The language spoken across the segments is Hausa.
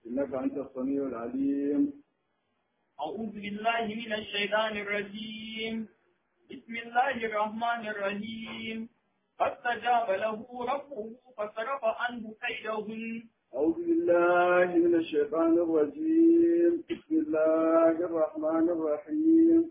إنك أنت السميع العليم أعوذ بالله من الشيطان الرجيم بسم الله الرحمن الرحيم فاستجاب له ربه فصرف عنه كيدهن أعوذ بالله من الشيطان الرجيم بسم الله الرحمن الرحيم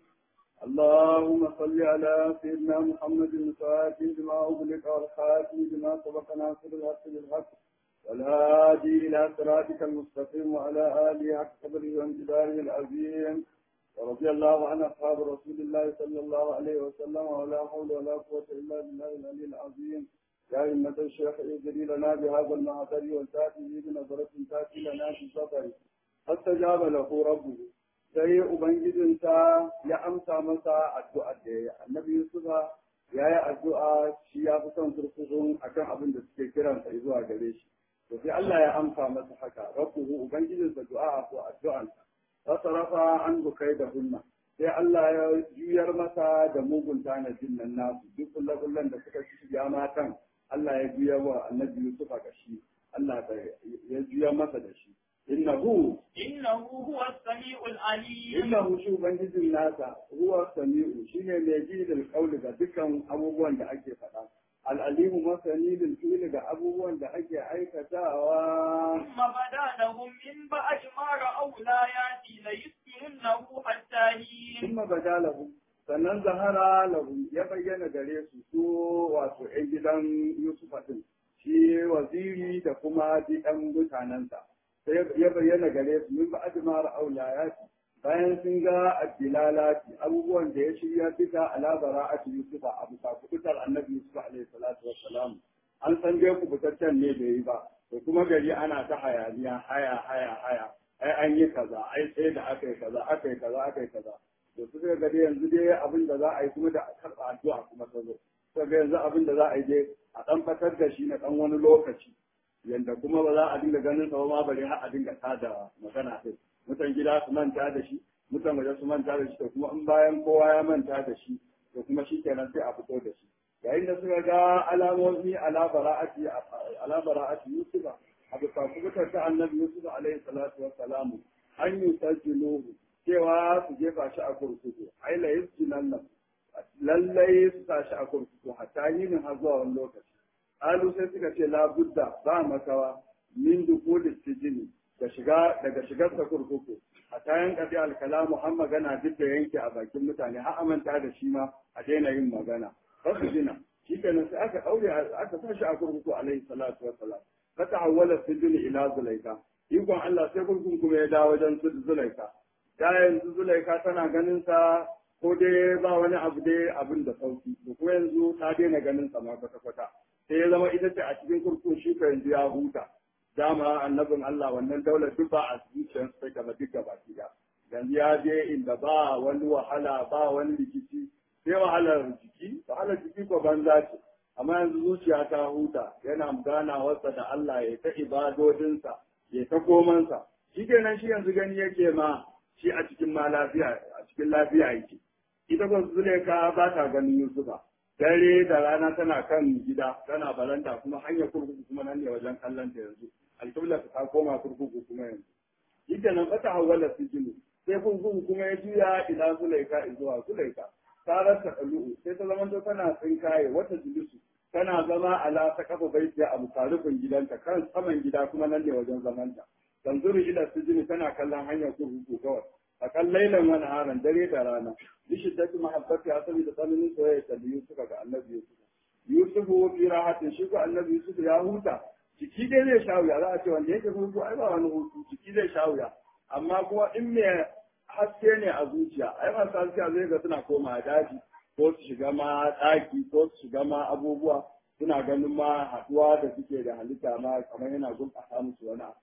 اللهم صل على سيدنا محمد الفاتح لما أغلق والخاتم لما سبق ناصر الحق بالحق والهادي إلى صراطك المستقيم وعلى آله حق قدره وامتداره العظيم ورضي الله عن أصحاب رسول الله صلى الله عليه وسلم ولا حول ولا قوة إلا بالله العلي العظيم يا أئمة الشيخ اجري لنا بهذا المعذر والتاتي بنظرة تاتي لنا في صدره فاستجاب له ربه sai Ubangijinsa ya amsa masa addu'ar da ya yi. Annabi Yusufa ya yi addu'a shi ya fi son kurkukun akan abin da suke kiransa zuwa gare shi. To sai Allah ya amsa masa haka, rabbuhu Ubangijinsa du'a ko addu'ansa. Fasarafa an bukai da hunna. Sai Allah ya juyar masa da mugun tanadin nan nasu, duk kullakullan da suka shiga matan, Allah ya juyar wa annabi Yusufa ga shi, Allah ya juyar masa da shi. innahu innahu huwa as-sami'ul alim innahu shi ubangijin nasa huwa sami'u shine mai ji da kauli ga dukkan abubuwan da ake faɗa al'alimu masani lil fi'li ga abubuwan da ake aikatawa ثم بدا لهم من بعد ما رأوا الآيات ليسكننه حتى حين thumma badalahu sannan zahara lahu ya bayyana gare su su wato ƴan gidan Yusufa din shi waziri da kuma ɗan mutanensa sai ya bayyana gare su min ba'd ma ra'aw layati bayan sun ga addilalati abubuwan da ya shirya bisa ala bara'ati yusufa abu ta kubutar annabi yusuf alaihi salatu wassalam an san dai kubutaccen ne da yi ba to kuma gari ana ta hayaniya haya haya haya ai an yi kaza ai sai da aka yi kaza aka yi kaza aka yi kaza to su ga gari yanzu dai abin da za a yi kuma da karɓa addu'a kuma ta zo sai ga yanzu abin da za a yi dai a ɗan fatar da shi na ɗan wani lokaci yanda kuma ba za a dinga ganin sa ba ma bari har a dinga tada magana sai mutan gida su manta da shi mutan waje su manta da shi to kuma in bayan kowa ya manta da shi to kuma shi kenan sai a fito da shi yayin da suka ga alamomi ala bara'ati ala bara'ati yusufa abu ta kubutar ta annabi yusuf alaihi salatu wassalamu an yi sajjiluhu cewa su jefa shi a kurkuku ai la yusjinan nan lallai su sa shi a kurkuku hatta yin har zuwa wani lokaci alu sai suka ce labudda ba makawa min dukuli sijini da shiga daga shigar sa kurkuku a tayan kadi alkala muhammad magana duk da yanke a bakin mutane har amanta da shi ma a daina yin magana ba su jina shi kenan sai aka daure aka sa shi a kurkuku alaihi salatu wassalam ka ta'awwala sijini ila zulaika ikon Allah sai kurkukun kuma ya dawo wajen zulaika da yanzu zulaika tana ganin sa ko dai ba wani abu dai abin da sauki to kuma yanzu ta daina ganin sa ma kwata kwata sai ya zama ita ce a cikin kurkun shi ka yanzu ya huta dama annabin Allah wannan daular duk ba a zuciyar sai gaba duk gaba gida yanzu ya je inda ba wani wahala ba wani rikici sai wahalar jiki wahalar jiki ko banza ce amma yanzu zuciya ta huta yana ganawarsa da Allah ya ta ibadodinsa ya ta komansa shi kenan shi yanzu gani yake ma shi a cikin ma lafiya a cikin lafiya yake ita ko Zuleka ba ta ganin Yusufa dare da rana tana kan gida tana balanta kuma hanyar kurkuku kuma nan ne wajen kallon ta yanzu alƙibla ta koma kurkuku kuma yanzu ita nan fata hawala sijinu sai kurkuku kuma ya juya ila Zulaika zuwa Zulaika ta rasa ɗalu'u sai ta zama tana tsinkaye wata jilisu tana zama ala ta kafa baitiya a musarufin gidanta kan saman gida kuma nan ne wajen zamanta tanzuru ila sijini tana kallon hanyar kurkuku kawai a kan lailan wani haran dare da rana bishi ta kuma habbati a saboda tsananin soyayya ta Yusuf ga annabi Yusuf Yusufu fi rahatin shi ko annabi Yusuf ya huta jiki dai zai sha wuya za a ce wanda yake hutu ai ba wani hutu jiki zai sha wuya amma kuma in me haske ne a zuciya ai masu haske zai ga suna koma daji ko su shiga ma ɗaki ko su shiga ma abubuwa suna ganin ma haɗuwa da suke da halitta ma kamar yana gurɓata musu wani abu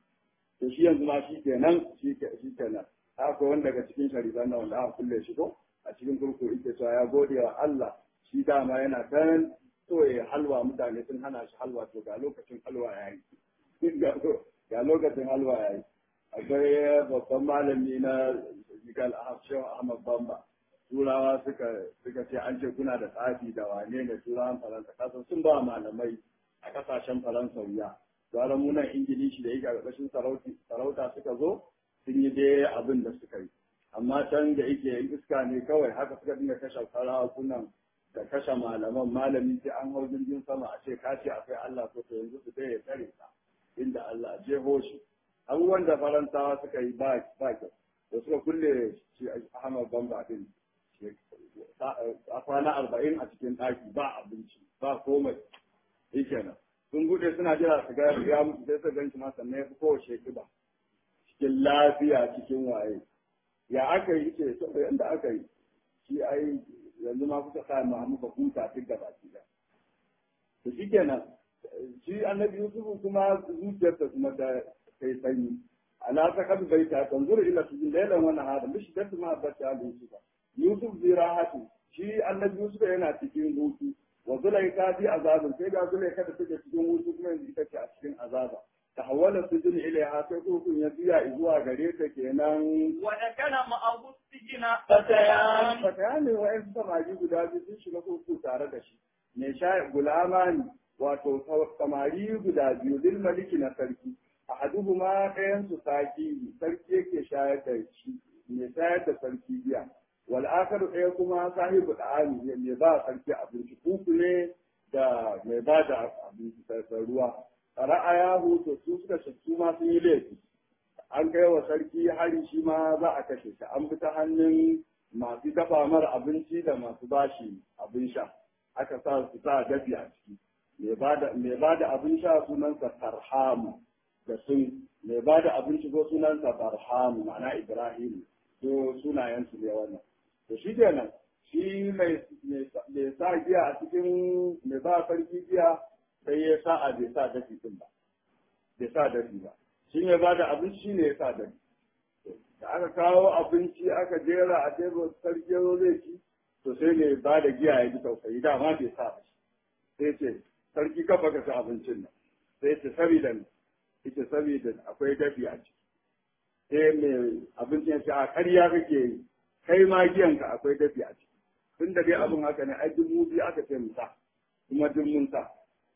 to shi yanzu ma shi kenan shi kenan haka wani daga cikin sharifan nan wanda aka kulle shi ko a cikin kurku yake cewa ya gode wa Allah shi dama yana dan so ya halwa mutane sun hana shi halwa to ga lokacin halwa ya yi ga lokacin halwa ya yi akwai babban malami na jigal ahmad bamba turawa suka suka ce an ce kuna da tsafi da wane ne turawan faransa kasan sun ba malamai a kasashen faransa wuya gara munan ingilishi da yake a ƙarƙashin sarauta suka zo sun yi dai abin da suka yi amma can da yake iska ne kawai haka suka dinga kashe sarakunan da kashe malaman malami sai an hau jirgin sama a ce ka ce akwai Allah ko to yanzu su ya tsare ka inda Allah jeho shi abubuwan da faransawa suka yi ba ba kyau da suka kulle shi Ahmad Bamba din a kwana arba'in a cikin ɗaki ba abinci ba komai shi kenan sun bude suna jira su ga ya mutu sai su ganci ma sannan ya fi kowace kiba cikin lafiya cikin waye ya aka yi ce saboda yadda aka yi shi ai yanzu ma kuka sa ma muka huta duk da baki da to shi kenan shi annabi yusufu kuma zuciyarsa kuma da kai sanyi ala ta kabi bai ta tanzuru ila sujin lailan wannan hada mishi da ma bata yusufa yusuf zirahatu shi annabi yusuf yana cikin hutu wa zulaika fi azabin sai ga zulaika da take cikin hutu kuma yanzu ita ce a cikin azaba tahawwala sujin ilaiha sai kurkun ya biya zuwa gare ta kenan wa dakala ma'ahu sijina fatayan fatayan ne wa'in samari guda biyu sun shiga kurku tare da shi mai sha gulama ne wato samari guda biyu lil maliki na sarki ahaduhuma ɗayan su saki sarki yake shayar da shi mai shayar da sarki biya wal akharu ɗaya kuma sahibu da'ani ne mai ba sarki abinci kuku ne da mai ba da abinci da ruwa ra'ayahu to su suka su ma sun yi laifi an kai wa sarki hari shi ma za a kashe shi an bi ta hannun masu dafa mara abinci da masu bashi abin sha aka sa su sa dafi a ciki mai ba da abin sha sunansa farhamu da sun mai ba da abinci ko sunansa farhamu ma'ana ibrahim ko sunayensu ne wannan to shi kenan shi mai sa giya a cikin mai ba sarki giya sai ya sa a bai sa dafi din ba bai sa dafi ba shi ne ba da abinci ne ya sa dafi da aka kawo abinci aka jera a tebur sarki ya zo zai ci to sai ne ba da giya ya ji tausayi dama bai sa ba sai ce sarki kafa ka ci abincin nan sai ce saboda ne ita saboda akwai dafi a ciki sai mai abincin ya ce a karya kake yi kai ma giyanka akwai dafi a ciki tun da dai abin haka ne ai dubu biyu aka ce mu sa kuma duk mun sa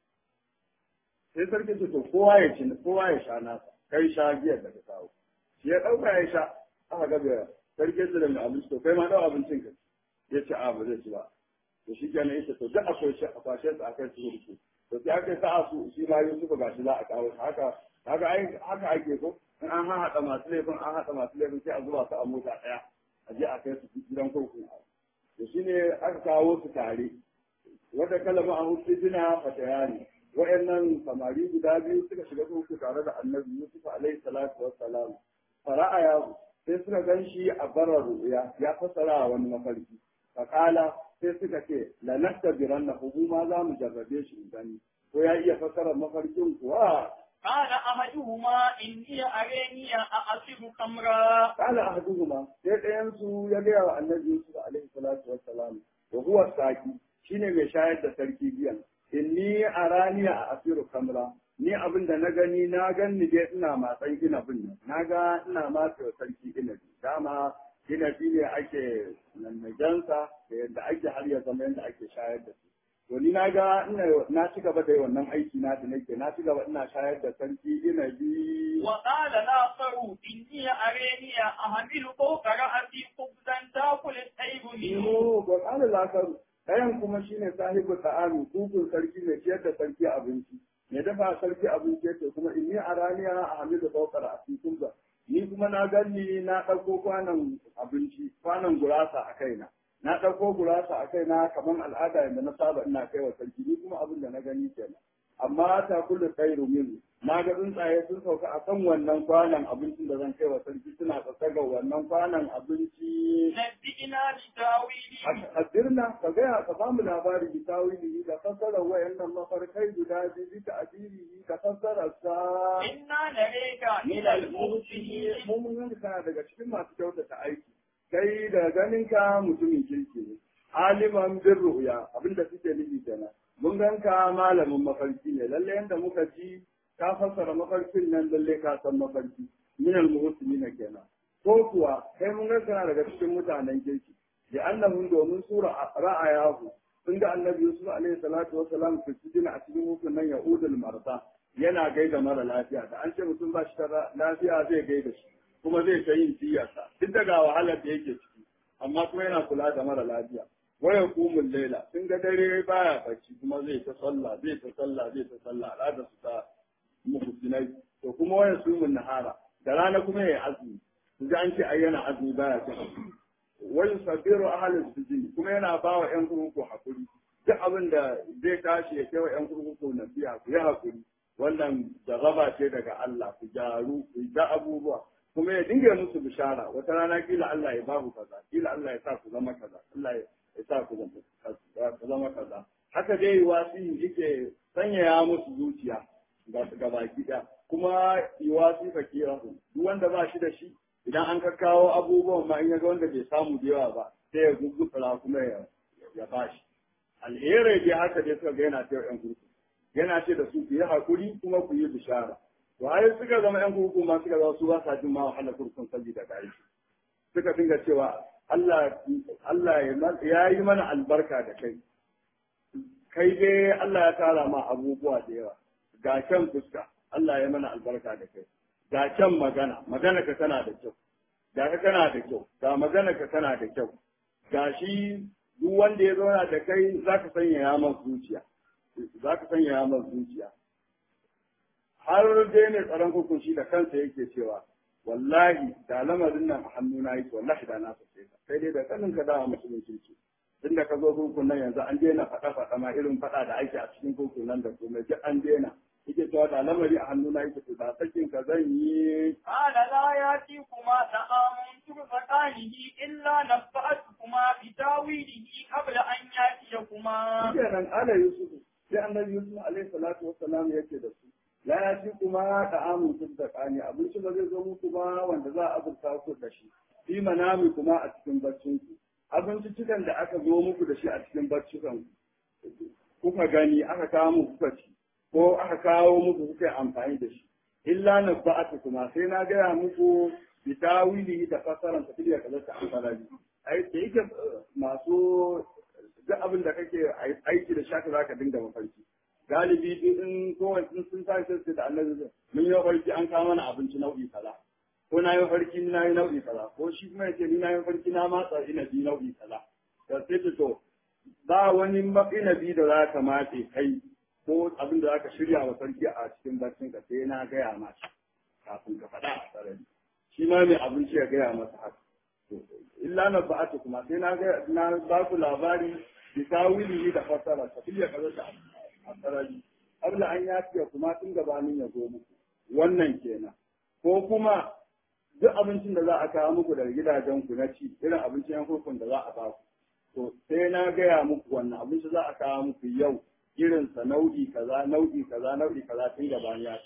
sai sarki ce to kowa ya ci kowa ya sha nasa kai sha giyar da ka kawo shi ya ɗauka ya sha aka ga bai sarki ce da mai abinci to kai ma ɗau abincin ka ya ce a ba zai ci ba to shi kenan yace to duk akwai shi a kwashe su akai su rubutu to sai aka sa su shi ma Yusuf ga shi za a kawo haka haka ai haka ake ko in an haɗa masu laifin an haɗa masu laifin sai a zuba su a mota ɗaya a je a kai su gidan kurkuku to shine aka kawo su tare wata kalama a hutu suna fatayani wa'annan samari guda biyu suka shiga kurkuku tare da annabi Yusuf alaihi salatu wassalam fara'a ya sai suka gan shi a barar ruya ya fassara wani mafarki fakala sai suka ce la nastabiran na ma za mu jarrabe shi gani ko ya iya fassara mafarkin kuwa قال أحدهما إني أريني أعصر خمرا قال أحدهما sai ɗayan su ya gaya wa annabi Yusuf alaihi salatu wassalam wa huwa saki shine mai shayar da sarki biyan inni arani a asiru kamra ni abin da na gani na ganni dai ina matsan inabin nan na ga ina matsa sarki inabi dama inabi ne ake nannajansa da yadda ake har ya zama yadda ake shayar da su to ni na ga na ci gaba da wannan aiki na da nake na ci gaba ina shayar da sarki inabi وقال الآخر إني أريني أحمل فوق رأسي خبزا تأكل الطير منه Ino ba kana lakaru ɗayan kuma shine sahibu ta'ami kukun sarki mai ciyar da sarki abinci mai dafa sarki abinci yace kuma inni araniya a hamidu saukar a cikin ba ni kuma na ganni na ɗauko kwanan abinci kwanan gurasa a kaina na ɗauko gurasa a kaina kamar al'ada yadda na saba ina kai wa sarki ni kuma abin da na gani kenan amma ta kullu khairu min na ga tsuntsaye sun sauka a kan wannan kwanan abincin da zan kai wa sarki suna tsatsaga wannan kwanan abinci نبئنا بتاويله Haddirna ka gaya ka ba mu labari bi tawilihi da fassarar wayannan mafarkai guda biyu bi ta'dilihi da fassarar sa إنا نريك من المحسنين mun mun kana daga cikin masu kyautata aiki kai da ganin ka mutumin kirki ne aliman bin ru'ya abinda suke nufi kenan mun ganka malamin mafarki ne lalle yanda muka ji ka fassara mafarkin nan lalle ka san mafarki min al-muhsinina kenan ko kuwa kai mun ganka kana daga cikin mutanen kirki da annahum domin sura ra'ayahu sun ga annabi Yusuf alaihi salatu wa salam fi cikin a cikin hukun nan Yahudul marza yana gaida mara lafiya da an ce mutum ba shi da lafiya zai gaida shi kuma zai ta yin tiyarsa duk daga wahalar da yake ciki amma kuma yana kula da mara lafiya waya kumun laila sun ga dare baya bacci kuma zai ta sallah zai ta sallah zai ta sallah al'adar su ta muhsinai to kuma waya sumun nahara da rana kuma yayi azumi su ji an ce ai yana azumi baya cin azumi wani sabiru ahalin sujini kuma yana ba wa ‘yan kurkuku hakuri duk abin da zai tashi ya kewa ‘yan kurkuku na biya ku yi hakuri wannan jarraba ce daga Allah ku gyaru ku ga abubuwa kuma ya dinga musu bishara wata rana kila Allah ya ba ku kaza kila Allah ya sa ku zama kaza Allah ya sa ku zama kaza haka dai wasi yake sanyaya musu zuciya ga baki ɗaya kuma iwasi fakirahu duk wanda ba shi da shi idan an ka kawo abubuwan ma in ya ga wanda bai samu da yawa ba sai ya gugutsura kuma ya ya bashi alherai dai haka dai suka ga yana ta yan kurku yana ce da su ku yi hakuri kuma ku yi bishara to ai suka zama yan kurku ma suka zama su ba sa jin ma wahalar kurkun saboda gari suka dinga cewa Allah Allah ya yi mana albarka da kai kai dai Allah ya tara ma abubuwa da yawa ga kyan fuska Allah ya mana albarka da kai ga kyan magana magana ka tana da kyau ga ka tana da kyau ga magana ka tana da kyau ga shi duk wanda ya zauna da kai za ka sanya ya masa zuciya za ka sanya ya masa zuciya har dai mai tsaron hukunci da kansa yake cewa wallahi da lamarin nan a hannuna yake wallahi da na sace ka sai dai da kanin ka dawa musulunci ce tun da ka zo hukun nan yanzu an daina faɗa-faɗa ma irin faɗa da ake a cikin hukun nan da kuma duk an daina yake cewa da lamari a hannuna yake to da sakin ka zan yi قال لا يأتيكما طعام ترزقانه إلا نبأتكما بتاويله قبل أن يأتيكما kenan ala yusuf sai annabi yusuf alaihi salatu wassalam yake da su la ya ci kuma da amun tsakani abinci ba zai zo muku ba wanda za a azurta ku da shi fi manami kuma a cikin baccin ku abinci cikan da aka zo muku da shi a cikin baccikan ku kuka gani aka kawo muku kuka ci ko aka kawo muku kuka yi amfani da shi illa na ba'atu kuma sai na gaya muku bi tawili da fasaran ta filiya kaza ta amfani ai da yake masu duk abin da kake aiki da shaka zaka dinga mafarki galibi in kowace in sun tashi sai da annabi mun yi mafarki an kawo mana abinci nau'i kaza ko na yi mafarki ni na yi nau'i kaza ko shi kuma yace ni na yi mafarki na matsa inabi nau'i kaza da sai ta to ba wani inabi da za ka matse kai ko abin da za ka shirya wa sarki a cikin barcin ka sai na gaya masa kafin ka faɗa a sarari shi ma mai abinci ya gaya masa haka illa na ba'atu kuma sai na ga na ba ku labari bi tawili da fasara tafiya kaza ta a sarari abla an ya fiye kuma tun gabanin ya zo muku wannan kenan ko kuma duk abincin da za a kawo muku daga gidajen ku na ci irin abincin yan kurkun da za a ba ku to sai na gaya muku wannan abinci za a kawo muku yau irin sa nau'i kaza nau'i kaza nau'i kaza tun gabanin ya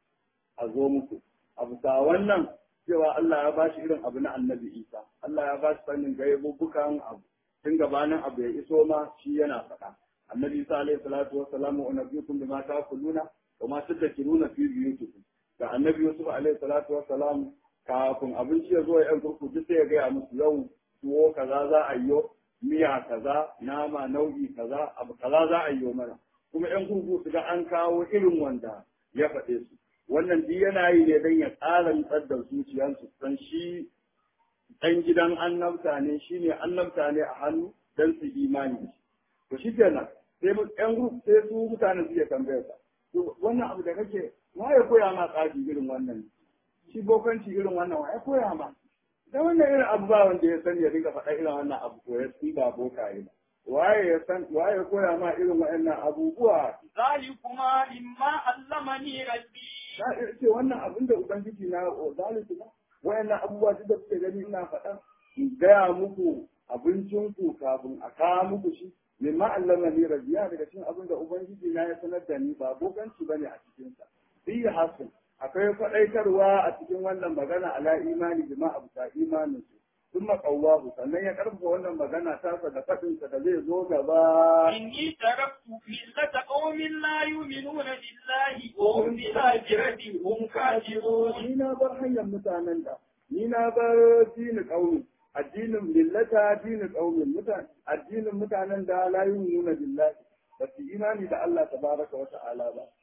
a zo muku a bisa wannan cewa Allah ya bashi irin abu na annabi Isa Allah ya bashi sanin gaibubukan abu tun gabanin abu ya iso ma shi yana faɗa annabi Isa alaihi salatu wassalamu wa nabiyukum bima ta'kuluna wa ma tadhkuruna fi buyutikum da annabi Yusuf alaihi salatu wassalam kafin abinci ya zo ya yan kurku duk sai ya gaya musu yau tuwo kaza za a yi miya kaza nama nau'i kaza abu kaza za a yi mana kuma yan kurku su ga an kawo irin wanda ya faɗe su wannan duk yana yi ne don ya ƙara nutsar da zuciyarsu san shi ɗan gidan annabta ne shi ne annabta ne a hannu don su imani to shi kenan sai ƴan group sai su mutane suke tambayar sa to wannan abu da kake wa ya koya ma tsafi irin wannan shi bokanci irin wannan wa ya koya ma da wannan irin abu ba wanda ya sani ya dinga faɗa irin wannan abu ko ya ba bokaye ba waye ya san waye ya koya ma irin waɗannan abubuwa zalikuma mimma allamani rabbi na ce wannan abin da ubangiji na zalunci ba wayannan abubuwa duk da kuke gani ina faɗa in gaya muku abincinku kafin a kawo muku shi mimma allama ni rabiya daga cikin abin da ubangiji na ya sanar da ni ba bokanci bane a cikin sa fi hasan akwai faɗaitarwa a cikin wannan magana ala imani bima abuta imanin su ثم قواه sannan ya karfafa wannan magana tasa da faɗinsa da zai zo gaba إني تركت ملة قوم لا يؤمنون بالله وهم بالآخرة هم كافرون ni na bar hanyar mutanen da ni na bar dini ƙaunin addinin millata dini ƙaunin mutane addinin mutanen da la yu'minuna billahi ba su imani da Allah tabaraka wa ta'ala ba wa hum bil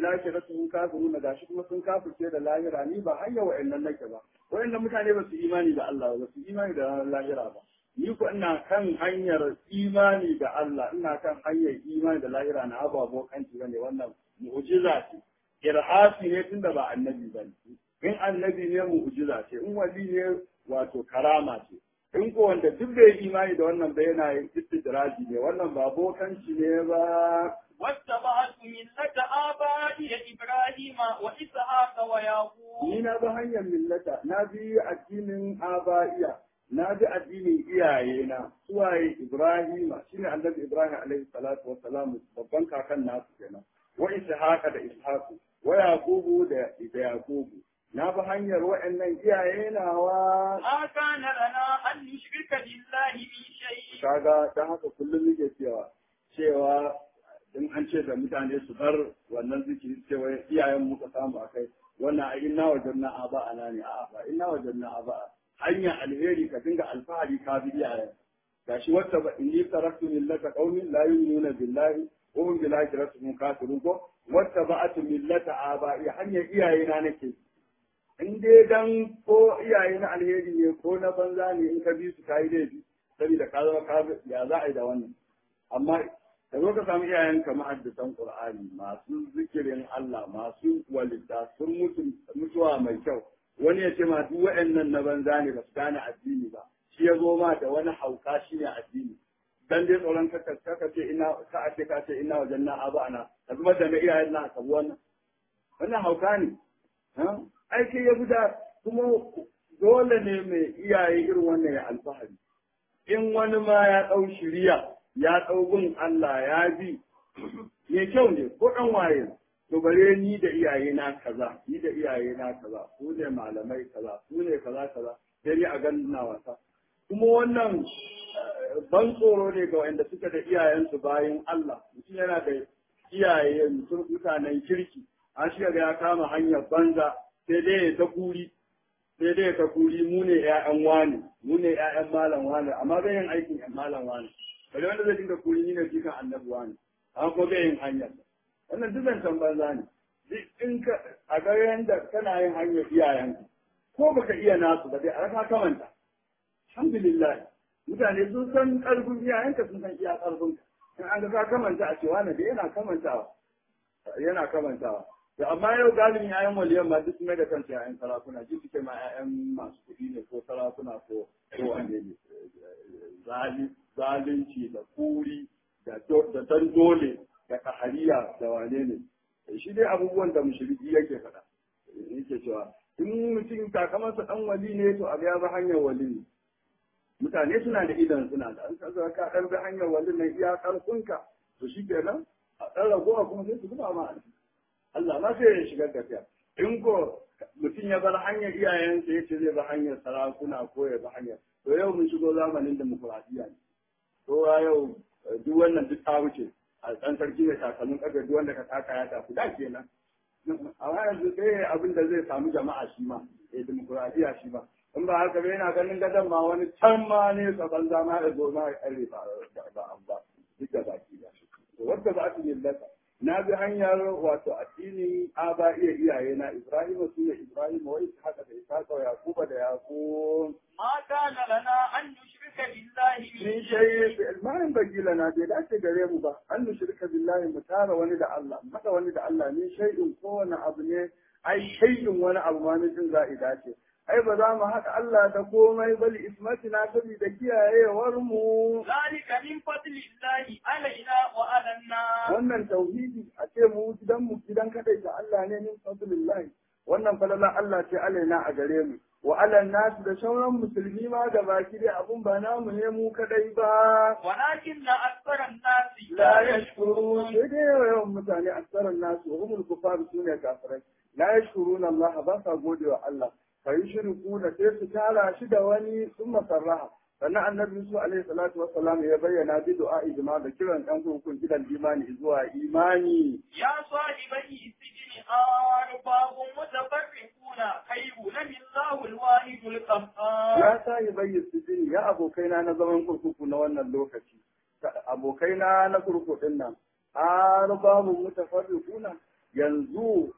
lakiratuhum kafiruna gashi kuma sun kafirce da lahira ni ba hanya wa'annan nake ba wa'annan mutane ba su imani da Allah ba su imani da lahira ba ni ko ina kan hanyar imani da Allah ina kan hanyar imani da lahira na ababo kanci bane wannan mu'jiza ce irhasi ne tunda ba annabi bane in annabi ne mu'jiza ce in wali ne wato karama ce in ko wanda duk bai imani da wannan ba yana yin istidraji ne wannan ba bokanci ne ba واتبعت ملة آبائي إبراهيم وإسحاق ويعقوب ni na bi hanyar millata na bi addinin aba'iya na bi addinin iyayena suwaye ibrahima shine annabi ibrahim alaihi salatu wa salam babban kakan nasu kenan wa ishaqa da ishaqu wa yaqubu da da yaqubu na bi hanyar wa'annan iyaye nawa ما كان لنا أن نشرك بالله من شيء kaga dan haka kullum nake cewa cewa in an ce da mutane su bar wannan zikiri cewa iyayen muka samu a kai wannan a inna wajen na aba ana ne a'a ba inna wajen na aba hanya alheri ka dinga alfahari ka bi iyayen gashi wata ba inni taraktu millata qaumin la yu'minuna billahi wa hum bil akhirati hum kafirun ko wata ba'atu millata aba hanyar iyaye na nake in dai dan ko iyaye na alheri ne ko na banza ne in ka bi su kai laifi saboda ka zama ka ya za a yi da wannan amma da zo ka samu iyayenka mahaddisan Qur'ani masu zikirin Allah masu walida sun mutu mutuwa mai kyau wani ya ce ma duk waɗannan na banza ne ba su gane addini ba shi ya zo ma da wani hauka shi ne addini dan dai tsoron kaka kaka ce ina ka a ce ka ce ina wajen na aba ana ka zubar da na iyayen na ka wannan wannan hauka ne aiki ya fita kuma dole ne mai iyaye irin wannan ya alfahari in wani ma ya ɗau shiriya ya ɗau gun Allah ya bi mai kyau ne ko ɗan waye to bare ni da iyaye na kaza ni da iyaye na kaza su ne malamai kaza su ne kaza kaza sai ni a ganin na wasa kuma wannan ban tsoro ne ga wanda suka da iyayensu bayan Allah mutum yana da iyaye mutum mutanen kirki an shiga ya kama hanyar banza sai dai ya ta kuri sai dai ya ta kuri mu ne ƴaƴan wani mu ne ƴaƴan malam wani amma bai yin aikin ƴan malam wani bari wanda zai dinga kuri ni ne jikan annabi wani amma ko bai yin hanyar wannan duk zancen banza ne duk in ka a ga yanda kana yin hanyar iyayenka ko baka iya nasu ba dai a raka kamanta alhamdulillah mutane sun san ƙarfin iyayenka sun san iya ƙarfinka in an ga ka kamanta a cewa na da yana kamantawa yana kamantawa to amma yau galibin ƴaƴan waliyan ma duk mai da kansu ƴaƴan sarakuna ji suke ma ƴaƴan masu kuɗi ne ko sarakuna ko ko wane ne zalunci da kuri da da dan dole da kahariya da wane ne shi dai abubuwan da mushriki yake faɗa yake cewa in mutum takamansa dan wali ne to a ya bi hanyar wali ne mutane suna da idan suna da an kaza ka dan bi hanyar wali ne iya karfinka to shi kenan a dan ragowa kuma sai su zuba ma Allah ma sai ya shigar da kai in ko mutum ya bar hanyar iyayensa ya ce zai bi hanyar sarakuna ko ya bi hanyar to yau mun shigo zamanin demokuraɗiyya ne to yau duk wannan duk ta wuce a ɗan sarki da takalmin ƙarfe duk wanda ka taka ya tafi da kenan amma yanzu sai abin da zai samu jama'a shi ma eh demokuraɗiyya shi ma in ba haka ba yana ganin gadon ma wani can ma ne tsaban zama ya zo ma ya ƙarfe ba ba ba duk da baki da shi to wanda ba su millata na bi hanyar wato addini a ba iya iyaye na Ibrahim su ne Ibrahim wai haka da Isaka wa Yakuba da Yakub ما كان لنا أن نشرك بالله min من shayi شيء ma in bagi lana bai dace gare mu ba an nushirka billahi mu tara wani da Allah maka wani da Allah min shay'in kowane abu ne ai shay'in wani abu ma ne jin za'i dace ai ba za mu haɗa Allah da komai bali ismatina saboda kiyayewar mu ذلك من فضل الله علينا وعلى الناس wannan tauhidi a ce mu gidan mu gidan kadai da Allah ne min fadlillahi wannan falala Allah ce alaina a gare mu wa ala nas da sauran musulmi ma da baki dai abun ba namu ne mu kadai ba ولكن أكثر الناس la yashkurun sai dai yawan mutane aksaran nasu humul kufar sune kafirai la yashkuruna Allah ba sa gode wa Allah fa yushriku da sai su tara shi da wani sun masarraha sannan annabi Yusuf alaihi salatu wassalam ya bayyana bi du'a ijma da kiran dan hukun gidan imani zuwa imani يا صاحبي السجن أرباب متفرقون خير من الله الواحد القهار ya sa yi bayyana sijini ya abokaina na zaman kurkuku na wannan lokaci abokaina na kurkukun nan arbabun mutafarriquna yanzu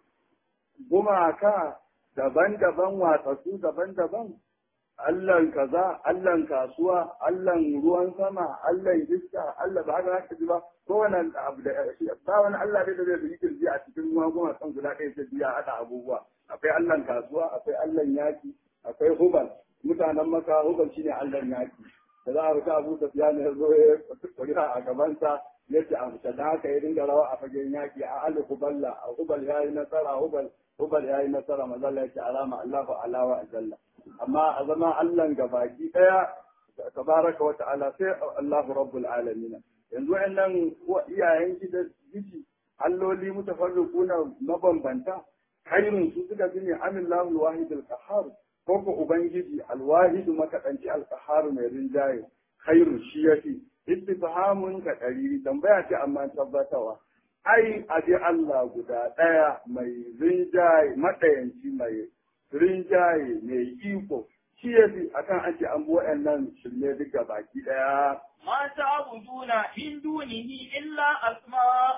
gumaka daban-daban watsatsu daban-daban Allahn kaza, Allahn kasuwa, Allahn ruwan sama, Allahn iska, Allah ba haka za ka ji ba, kowane abu da ba wani Allah dai da zai yi kirji a cikin magunguna san guda ɗaya ta biya haɗa abubuwa. Akwai Allahn kasuwa, akwai Allahn yaki, akwai hubal, mutanen maka hubal shine Allahn yaki. Da za a fita Abu Sufyan ya zo ya kuri'a a gabansa ya ce a fita da haka ya dinga rawa a fagen yaki a Ali Huballa, a hubal ya yi nasara, hubal hubal ya yi nasara, mazalla ya ce alama Allahu alawa a jalla. amma a zama Allah ga baki ɗaya tabaraka wa ta'ala sai Allahu rabbul alamin yanzu wayannan iyayen gida giji alloli mutafarriquna mabambanta khairun su suka bi ne amillahu alwahid alqahhar ko ko ubangiji alwahid makadanci alqahhar mai rinjaye khairun shi yafi istifhamun ka dari tambaya ce amma tabbatawa ai aje Allah guda ɗaya mai rinjaye madayanci mai rinjaye mai iko shi ya fi akan an ce an bi waɗannan shirme duka baki ɗaya. ما تعبدون من دونه إلا أسماء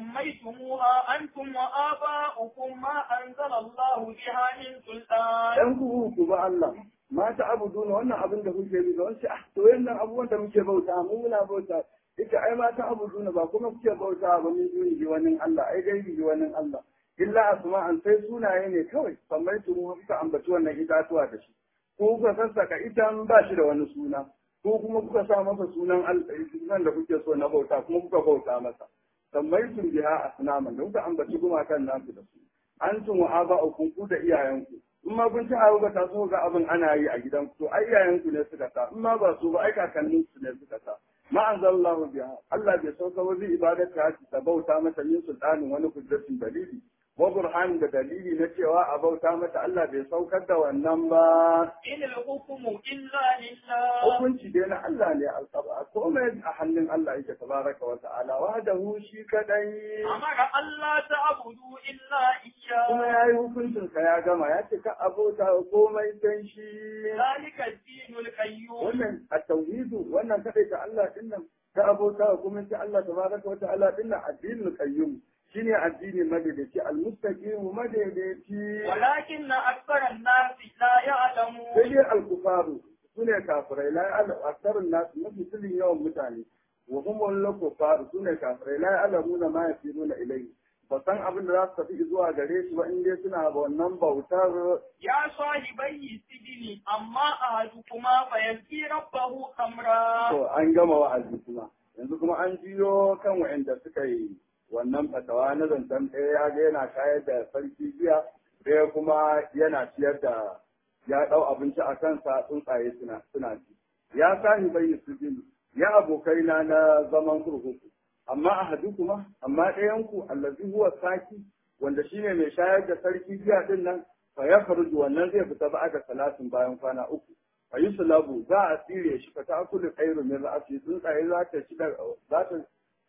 سميتموها أنتم وآباؤكم ما أنزل الله بها من سلطان. ‘Yan kuhu ku ba Allah, ma ta abuduna wannan abin da kuke bi da wani ah to yannan abubuwan da muke bauta mu muna bauta ita ai ma ta abuduna ba kuma kuke bauta ba min duni wani Allah ai gaibi wani Allah. illa asma'an sai sunaye ne kawai kamar su mu kuka ambaci wannan itatuwa da shi ko kuka sassaka itan ba shi da wani suna ko kuma kuka sa masa sunan sunan da kuke so na bauta kuma kuka bauta masa kamar su biha asnaman da kuka ambaci gumakan nasu da su an tun wa aba'ukum ku da iyayenku in ma kun ci abu ba ta so ga abin ana yi a gidanku to ai iyayenku ne suka sa in ma ba su ba ai kakannin su ne suka sa ma anzalallahu biha Allah bai sauka wa zai ibadata ta bauta mata min sultanin wani kudratin dalili wa burhan da dalili na cewa a bauta mata Allah bai saukar da wannan ba. In al-hukmu illa lillah. Hukunci dai na Allah ne alƙaba komai a hannun Allah yake tabaraka wa ta'ala wahdahu shi kadai. Amara Allah ta'budu illa iyyah. Kuma yayi hukuncin ka ya gama ya ce ka abota komai sai shi. Zalika ad-dinul qayyum. Wannan at-tauhidu wannan kadai ta Allah dinnan ka abota kuma sai Allah tabaraka wa ta'ala dinnan addinul qayyum. shine addini madaidaici almustaqim madaidaici walakin aktsara an-nas la ya'lamu sai dai alkufaru sune kafirai la ya'lamu aktsarun nas mafi sulin yawan mutane wa hum wal kufaru sune kafirai la ya'lamuna ma yasiruna ilayhi ba san abin da za su tafi zuwa gare shi ba in dai suna wannan bautar ya sahibai sijini amma ahadukuma fa yanki rabbahu amra to an gama wa'azi kuma yanzu kuma an jiyo kan wa'anda suka yi wannan fatawa na zancen ɗaya ya ga yana shayar da sarki jiya ɗaya kuma yana ciyar da ya ɗau abinci a kansa tsuntsaye suna suna ci ya sani bai su jini ya abokaina na zaman kurkuku amma a hadu kuma amma ɗayanku allazi huwa saki wanda shine mai shayar da sarki jiya ɗin nan fa ya faruju wannan zai fita ba da salatin bayan kwana uku fa yi sulabu za a tsire shi fa ta akulu khairu min ra'asi tsuntsaye za ta ci da za ta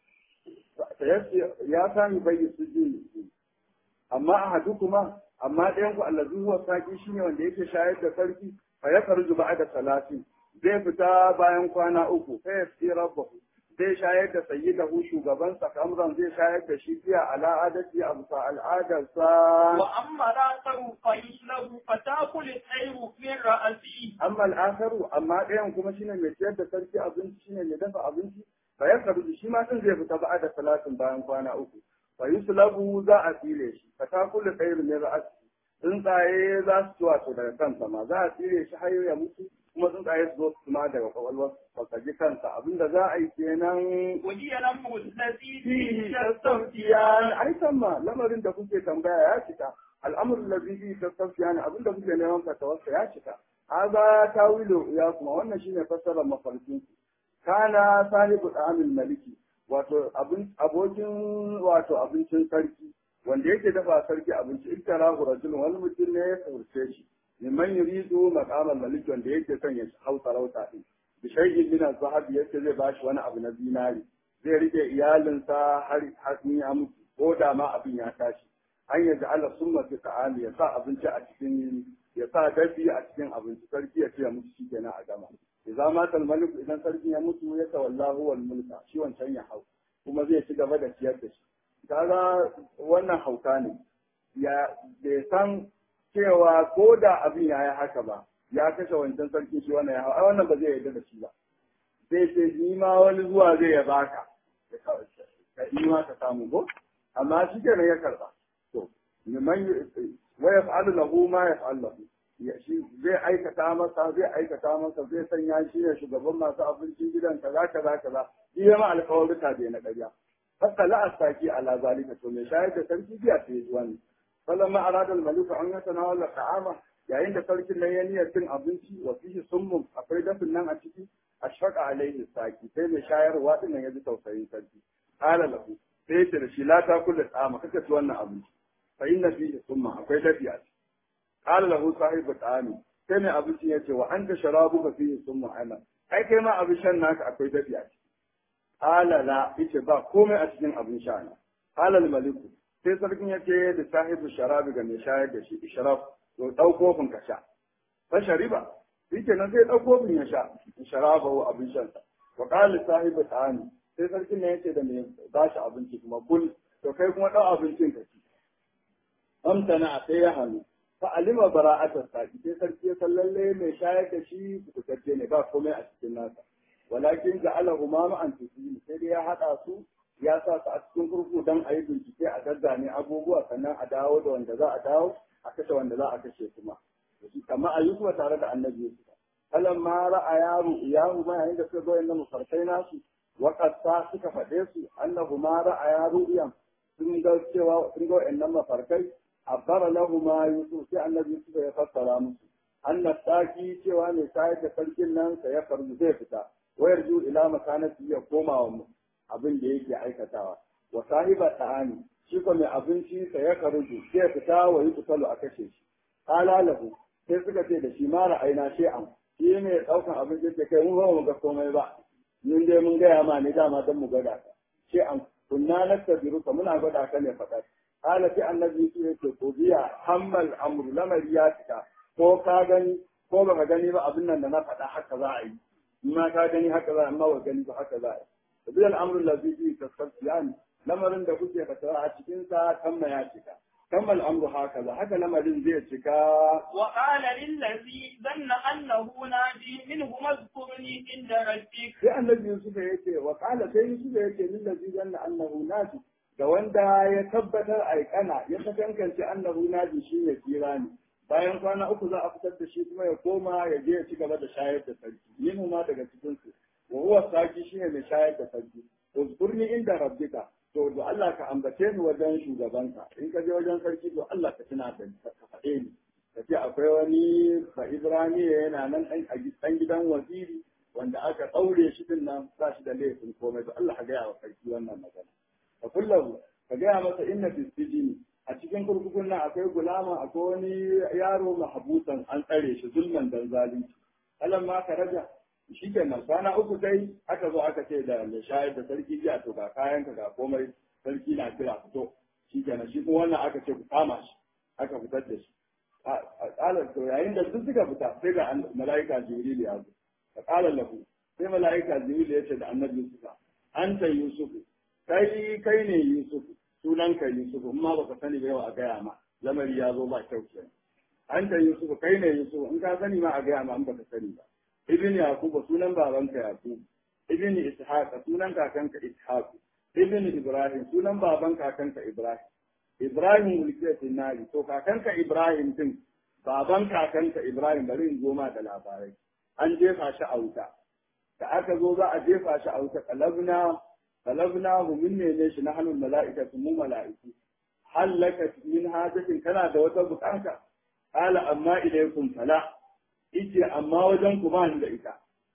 ya sami bai su ji amma a hadu kuma amma ɗayan ku allazi huwa saki shine wanda yake shayar da sarki fa ya farju ba'da salati zai fita bayan kwana uku sai ya tsira rabbahu zai shayar da sayyidahu shugaban sa kamran zai shayar da shi fiya ala adati a bisa al'adarsa wa amma ra'sahu qaylahu fatakul al-tayru min ra'si amma al'akaru amma ɗayan kuma shine mai ciyar da sarki abinci shine mai dafa abinci fa ya karu shi ma din zai fita ba da salatin bayan kwana uku fa yuslabu za a tsire shi fa ta kullu khairu min ra'si tsuntsaye za su ci wato daga kansa ma za a tsire shi har ya mutu kuma tsuntsaye su zo su ma daga kwakwalwar fakaji kansa abinda za a yi kenan wajiya lam mutasi fihi tastafiyan ai ma lamarin da kuke tambaya ya cika al'amrul ladhi fihi tastafiyan abinda kuke neman fatawarsa ya cika haza tawilu ya kuma wannan shine fassarar mafarkin kana sahibu amin maliki wato abokin wato abincin sarki wanda yake dafa sarki abinci iktara rajul wani mutum ne ya saurce shi liman yuridu maqamal malik wanda yake son ya hau sarauta din bi shay'in min az-zahab yake zai bashi wani abu na zinari zai rike iyalinsa har har ya mutu ko da ma abin ya tashi an yaji Allah summa fi ta'ali ya sa abinci a cikin ya sa dafi a cikin abinci sarki ya ce ya mutu shikenan a gama idza mata al-malik idan sarki ya mutu ya tawallahu wal mulka shi wancan ya hau kuma zai ci gaba da ciyar da shi kaga wannan hauka ne ya bai san cewa ko da abin ya yi haka ba ya kashe wancan sarki shi wannan ya hau ai wannan ba zai yarda da shi ba zai ce ni ma wani zuwa zai ya baka ka yi ma ka samu ko amma shi kenan ya karba to man wa yaf'alu lahu ma yaf'alu lahu shi zai aikata masa zai aikata masa zai sanya shi ne shugaban masu abincin gidan kaza kaza kaza iya ma alƙawarruka bai na ƙarya hatta la astaki ala zalika to me shayar da sarki biya sai ji wani falamma arada al-malik an yatanawala ta'ama yayin da sarkin nan ya niyyar cin abinci wa fihi summun akwai dafin nan a ciki ashfaqa alaihi saki sai mai shayarwa din nan ya ji tausayin sarki qala lahu sai ya da shi la ta kullu ta'ama kaka ci wannan abinci fa inna fihi summa akwai dafi a ciki qala lahu sahibu ta'ami sai mai abinci ya ce wa anta sharabuka fihi summa ana ai kai ma abin shan naka akwai dafi a ciki qala la yace ba komai a cikin abin sha na qala al-maliku sai sarkin ya ce da sahibu sharabi ga mai shayar da shi ishraf to ɗau kofin ka sha fa shariba shi kenan sai ɗau kofin ya sha sharaba wa abin shan sa wa qala sahibu ta'ani sai sarkin ne yace da mai ba shi abinci kuma kul to kai kuma ɗau abincin ka ci amtana sai ya hannu fa alima bara'atar saki sai sarki ya san lalle mai shayar da shi kutacce ne ba komai a cikin nasa walakin ja'ala umama an tusili sai dai ya hada su ya sa su a cikin kurku don a yi bincike a gaggane abubuwa sannan a dawo da wanda za a dawo a kashe wanda za a kashe kuma amma a yi kuma tare da annabi Yusuf kalan ma ra'a yaro iyahu ma yayin da suka zo inda mafarkai nasu waƙasta suka faɗe su annahu ma ra'a yaro iyan sun ga cewa sun ga wa'annan mafarkai abbara lahu ma Yusuf sai annabi Yusuf ya fassara musu annas saki cewa ne sai da sarkin nan sai ya farzu zai fita wayar ju ila makanati ya koma wa abin da yake aikatawa wa sahiba ta'ani shi ko mai abinci sa ya karuju sai fita wa yi kusalu a kashe shi qala lahu sai suka ce da shi ma ra'ayna shay'an shi ne daukan abinci da kai mun ba mu ga komai ba mun dai mun gaya ma ne dama dan mu gwada ka shay'an kunna nastabiru ka muna gwada ka ne faɗa qala sai annabi su yake ko biya hammal amru lamari ya fita ko ka gani ko baka gani ba abin nan da na faɗa haka za a yi in ma ka gani haka za a amma ba gani ba haka za a yi tabi al'amrul ladhi fi tasfiyan lamarin da kuke fatawa a cikin sa kamma ya cika kamma al'amru haka za haka lamarin zai cika wa qala lil ladhi dhanna annahu naji minhu mazkurni inda rabbik sai annabi Yusuf ya ce wa qala sai Yusuf ya ce lil ladhi dhanna annahu naji da wanda ya tabbatar aikana ya sakankance annahu naji shi ne kira ne bayan kwana uku za a fitar da shi kuma ya koma ya je ya ci gaba da shayar da sarki yin ma daga cikin su wa huwa saki shine mai shayar da sarki uzkurni inda rabbika to da Allah ka ambace ni wajen shugabanka in ka je wajen sarki to Allah ka tuna da ka faɗe ni ka ce akwai wani ba Ibraniya yana nan ɗan gidan waziri wanda aka ɗaure shi din nan ba shi da laifin komai to Allah ka gaya wa sarki wannan magana ka kullahu ka gaya masa inna fi sijini a cikin kurkukun nan akwai gulama akwai wani yaro mahabusan an tsare shi zulman dan zalunci alam ma ka raja shi kenan kwana uku dai aka zo aka ce da mai shayar da sarki jiya to ga kayan ka ga komai sarki na kira fito shi kenan shi kuma wannan aka ce ku kama shi aka fitar da shi ƙalar to yayin da duk suka fita sai ga mala'ika jibril ya zo ka ƙalar lahu sai mala'ika jibril ya ce da annabi yusuf anta yusuf kai kai ne yusuf sunan ka yusuf amma baka sani ba yau a gaya ma lamari ya zo ba kyau kenan anta yusuf kai ne yusuf in ka sani ma a gaya ma in baka sani ba ibn yaqub sunan babanka yaqub ibn ishaq sunan kakanka ishaq ibn ibrahim sunan baban kakanka ibrahim ibrahim ulkiyat nari to kakanka ibrahim din baban kakanka ibrahim bari in zo ma da labarai an jefa shi a wuta da aka zo za a jefa shi a wuta kalabna kalabna mu minne ne shi na hannun mala'ikatu mu mala'iku hallaka min hajatin kana da wata bukata qala amma ilaykum fala ice amma wajen ku ba ni da ita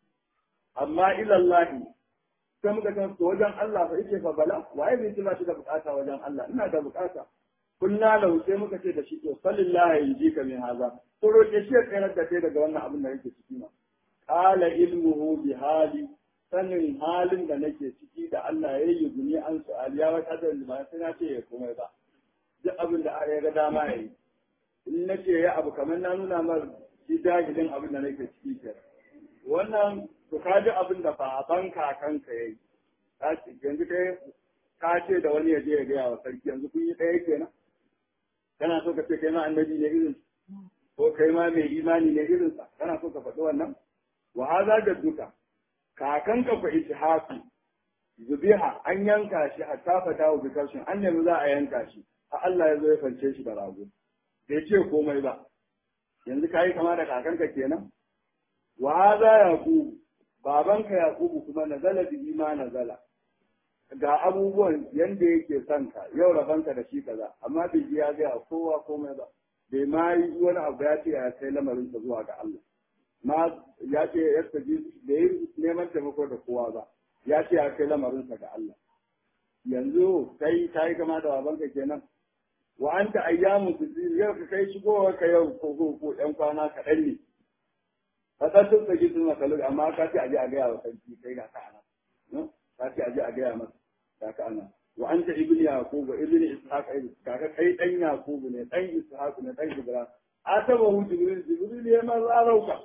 amma ilallahi sai muka san to wajen Allah fa ice fa bala waye bai tuna shi da bukata wajen Allah ina da bukata kunna lahu sai muka ce da shi to sallallahu yajika min haza to roke shi ya tsayar da kai daga wannan abin da yake ciki ma qala ilmuhu bi hali sanin halin da nake ciki da Allah ya yi guni an su aliya wa kadar ba sai na ce ya komai ba duk abin da ya ga dama yayi in nace ya abu kamar na nuna mar shi jahilin abin da nake ciki ke wannan to ka ji abin da baban kakanka ya yi yanzu kai ka ce da wani ya je ya gaya wa sarki yanzu kun yi ɗaya kenan kana so ka ce kai ma annabi ne irin ko kai ma mai imani ne irinsa kana so ka faɗi wannan wa haza da duka kakanka fa ishaqi zubiha an yanka shi a tafata wa bikarshin an nemi za a yanka shi a Allah ya zo ya fance shi da rago bai ce komai ba yanzu kayi kama da kakanka kenan wa haza yaqub babanka yaqubu kuma nazala bi ma nazala ga abubuwan yanda yake son ka yau rabanka da shi kaza amma bai ji ya ga kowa komai ba bai ma yi wani abu ya ce ya kai lamarin sa zuwa ga Allah ma ya ce ya taji da yi neman taimako da kowa ba ya ce ya kai lamarin sa ga Allah yanzu kai kai kama da babanka kenan wa anta ayyamu tuzir yau ka kai shigowa ka yau ko ko ko ɗan kwana kaɗan ne ka san sun saki sun makalu amma ka ce aje a gaya wa sarki kai ga ka ana ka ce aje a gaya masa ga ka ana wa anta ibn yaqub ibn ishaq kaga kai dan yaqub ne dan ishaq ne dan ibrahim ataba hu jibril jibril ya ma zarauka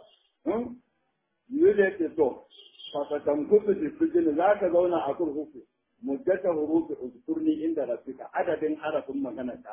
jibril ya ce to fa fa tamkutu fi sijin zaka zauna a kurkuku muddata hurufi uzkurni inda rabbika adadin harafin magana ta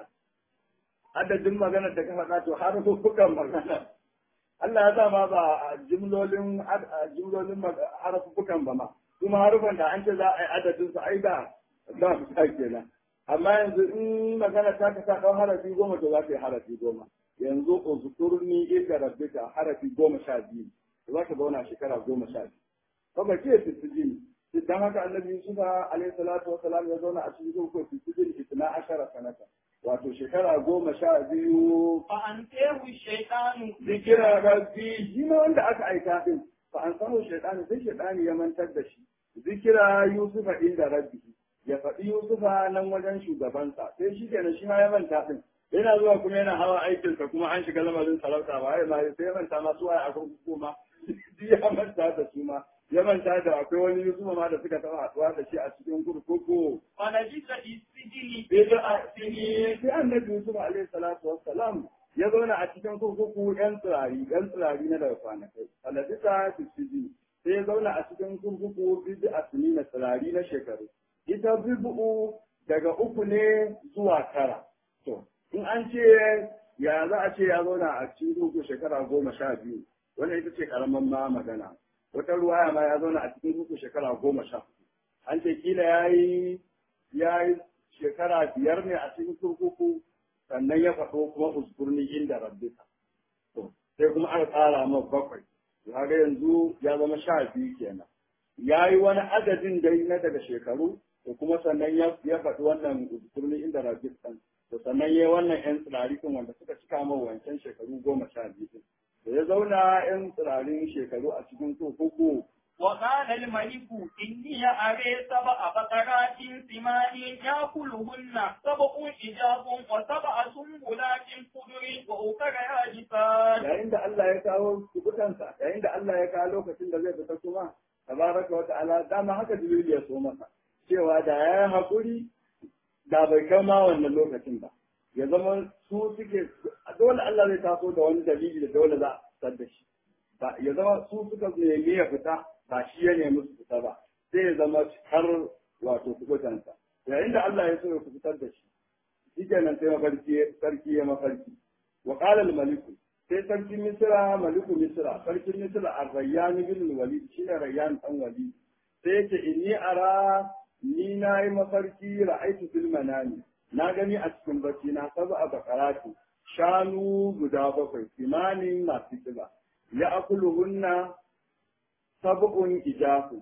adadin magana da ka faɗa to harfukan magana Allah ya sa ma ba jumlolin jumlolin harfukan ba ma kuma harufan da an ce za a yi adadin su ai da za su ta kenan amma yanzu in magana ta ka sa ɗau harafi goma to za ka yi harafi goma yanzu uzkurni inda rabbika harafi goma sha biyu za ka zauna shekara goma sha biyu kuma ce sittin dan haka annabi Yusuf alayhi salatu wa salam ya zauna a cikin ko cikin itna ashara sanata wato shekara goma sha biyu fa an tehu shaytanu zikira rabbi shi ma wanda aka aika din fa an samu shaytanu sai shaytani ya mantar da shi zikira Yusufa inda rabbi ya faɗi Yusufa nan wajen shugabansa sai shi kenan shi ma ya manta din yana zuwa kuma yana hawa aikinsa kuma an shiga lamarin sarauta ba ai ma sai ya manta ma su waye a kurkuku ma ya manta da su ma ya manta da akwai wani Yusufa ma da suka taɓa haɗuwa da shi a cikin kurkuku. wala bisa isijini Bid'a sini sai annabi Yusuf alaihi salatu wassalam ya zauna a cikin kurkuku yan tsirari yan tsirari na daga kwanakai. Aladisa tisiji sai ya zauna a cikin kurkuku bid'a sini na tsirari na shekaru. Ita bid'u daga uku ne zuwa tara. To in an ce ya za a ce ya zauna a cikin kurkuku shekara goma sha biyu. Wannan ita ce karaman ma magana. wata ruwaya ma ya zauna a cikin uku shekara goma sha an ce kila ya yi ya yi shekara biyar ne a cikin kurkuku sannan ya faɗo kuma uskurni inda rabbika to sai kuma aka tsara ma bakwai kaga yanzu ya zama sha biyu kenan ya yi wani adadin dai na daga shekaru to kuma sannan ya ya faɗi wannan uskurni inda rabbika to sannan ya yi wannan yan tsirari wanda suka cika ma wancan shekaru goma sha biyu da ya zauna ‘yan tsirarin shekaru a cikin kurkuku. وقال الملك إني أري سبع بقرات سمان يأكلهن سبع إجاب وسبع سنبلات خضر وأخر يابسات. Yayin da Allah ya kawo kubutansa, yayin da Allah ya kawo lokacin da zai fita kuma, tabaraka wa ta'ala dama haka Jibril ya so masa, cewa da ya yi haƙuri da bai kai ma wannan lokacin ba. Ya zama su suke, dole Allah zai taso da wani dalili da dole za a fitar da shi. Ba ya zama su suka nemi ya fita ba shi ya nemi su fita ba sai ya zama har wato kubutansa yayin da Allah ya so ya fitar da shi shi kenan sai mafarki sarki ya mafarki wa qala al maliku sai sarki misra maliku misra sarki misra ar-rayyan bin walid shine rayyan dan walid sai yace inni ara ni na yi mafarki ra'aitu fil manami na gani a cikin bacci na sab'a bakarati shanu guda bakwai kimanin masu kiba ya akuluhunna sab'un ijafu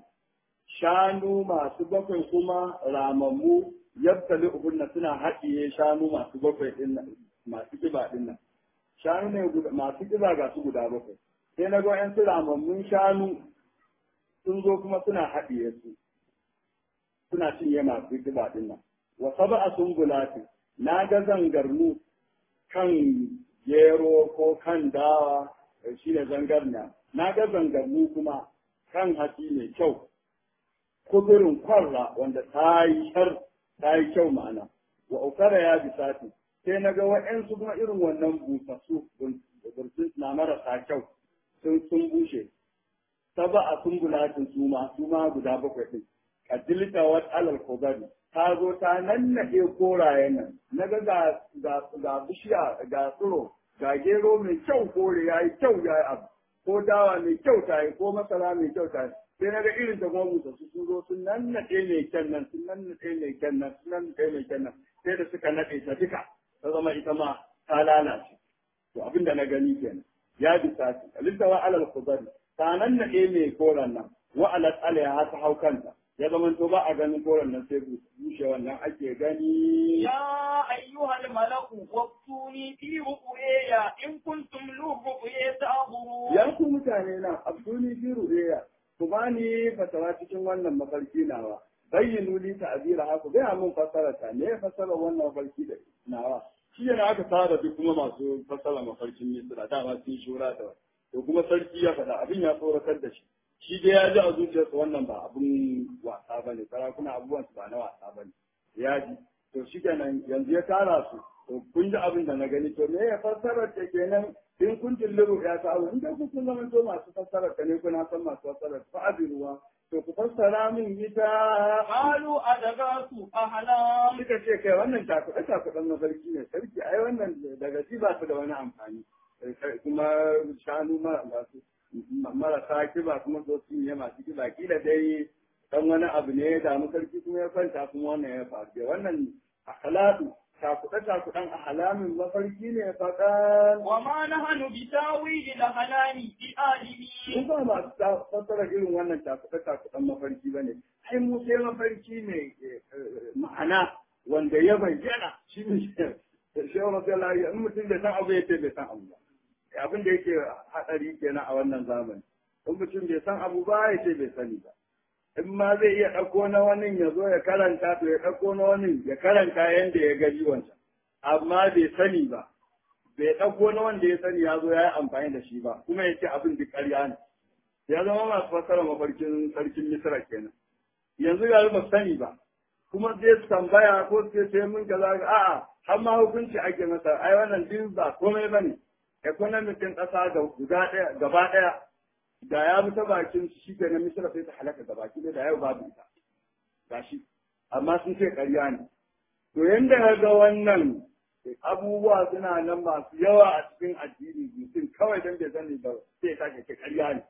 shanu masu bakwai kuma ramammu yabtali uhunna suna haɗiye shanu masu bakwai din masu kiba din nan shanu ne masu kiba ga su guda bakwai sai na ga yan su ramammun shanu sun zo kuma suna haɗiye su suna cinye masu kiba din nan wa sab'a sumbulati na ga zangarnu kan gero ko kan dawa shi ne zangarna na ga zangarnu kuma kan hatsi mai kyau kudurin kwarra wanda ta yi shar ta yi kyau ma'ana wa ukara ya bisati sai na ga wa'yansu kuma irin wannan busassu burtun na marasa kyau sun sun bushe saba a sumbulatin su ma su ma guda bakwai din kadilta wa alal kobari ta zo ta nannaɗe korayen nan na ga ga ga bishiya ga tsiro ga gero mai kyau kore ya yi kyau ya yi abu ko dawa mai kyau ta yi ko masara mai kyau ta yi sai na ga irin ta kuma musa su sun zo sun nannaɗe mai kyan nan sun nannaɗe mai kyan nan sun nannaɗe mai kyan nan sai da suka naɗe ta duka ta zama ita ma ta lalace to abin da na gani kenan ya bi sati alistawa alal khudari ta nannaɗe mai koran nan wa alat alaiha ta hau kanta ya zama to ba a ganin koran nan sai bushe wannan ake gani يا أيها الملأ وافتوني في رؤياي إن كنتم للرؤيا تعبرون ya ku mutane na abduni fi ru'ya ku bani fatawa cikin wannan mafarki nawa bayyinu li ta'bira ha ku gaya mun fasara ta ne fasara wannan mafarki da nawa shi yana aka tsara duk kuma masu fasara mafarkin misra dama sun shura da to kuma sarki ya faɗa abin ya tsoratar da shi shi dai ya ji a zuciyarsa wannan ba abin wasa bane sarakuna abubuwan su ba na wasa bane ya ji to shi kenan yanzu ya tara su to kun ji abin da na gani to me ya fassarar ta kenan in kun tilliru ya ta abu in dai kun zama to masu fassarar ta ne kuna san masu fassarar fa ruwa to ku fassara min ita قالوا أدغاث أحلام suka ce kai wannan takuɗe takuɗen na sarki ne sarki ai wannan daga ji ba su da wani amfani kuma shanu masu marasa kiba kuma so su yi masu kiba kila dai dan wani abu ne ya damu sarki kuma ya kwanta kuma wannan ya faru wannan akhlaqu takuɗe takuɗen ahalamin mafarki ne faɗan وما نحن بتاويل الأحلام mun بآلمين ba masu fassara irin wannan takuɗe takuɗen mafarki ba ne ai mu sai mafarki mai ma'ana wanda ya bayyana shi ne shehu rasulullahi in mutum bai san abu ya ce bai san abu ba abin da yake haɗari kenan a wannan zamani in mutum bai san abu ba ya ce bai sani ba in ma zai iya ɗauko na wani ya zo ya karanta to ya ɗauko na wani ya karanta yadda ya gani wancan amma bai sani ba bai ɗauko na wanda ya sani ya zo ya yi amfani da shi ba kuma ya ce abin duk ƙarya ne ya zama masu fassara mafarkin sarkin misra kenan yanzu ga ba sani ba kuma zai su tambaya ko su ce mun kaza a'a har ma hukunci ake masa ai wannan duk ba komai bane economic din ƙasa da guda ɗaya gaba ɗaya da ya bi ta bakin shi ke na misra sai ta halaka gaba ki da yau babu ita gashi amma sun ce ƙarya ne to yanda ya ga wannan abubuwa suna nan masu yawa a cikin addini mutum kawai don bai sani ba sai ya sake ce ƙarya ne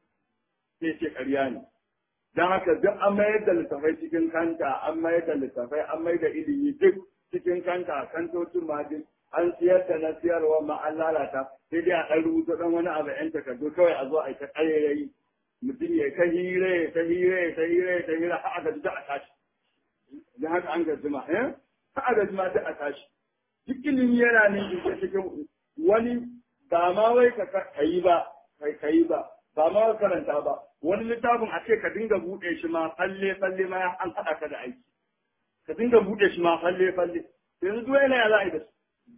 sai ce ƙarya ne don haka duk an mayar da littafai cikin kanta an mayar da littafai an mayar da ilimi duk cikin kanta kantocin ma duk an siyar da na siyarwa ma an lalata sai dai a ɗan rubuta ɗan wani abu ‘yan takardu kawai a zo a yi ta ƙayayayi mutum ya ta hira ya ta hira ya ta hira ya ta hira har aka ji a tashi don haka an gaji ma eh har aka ji ma duk a tashi duk ilimi yana nan cikin wani ba ma wai ka yi ba kai yi ba ba ma karanta ba wani littafin a ce ka dinga buɗe shi ma falle falle ma an haɗa ka da aiki ka dinga buɗe shi ma falle falle yanzu duk yana ya za a yi da su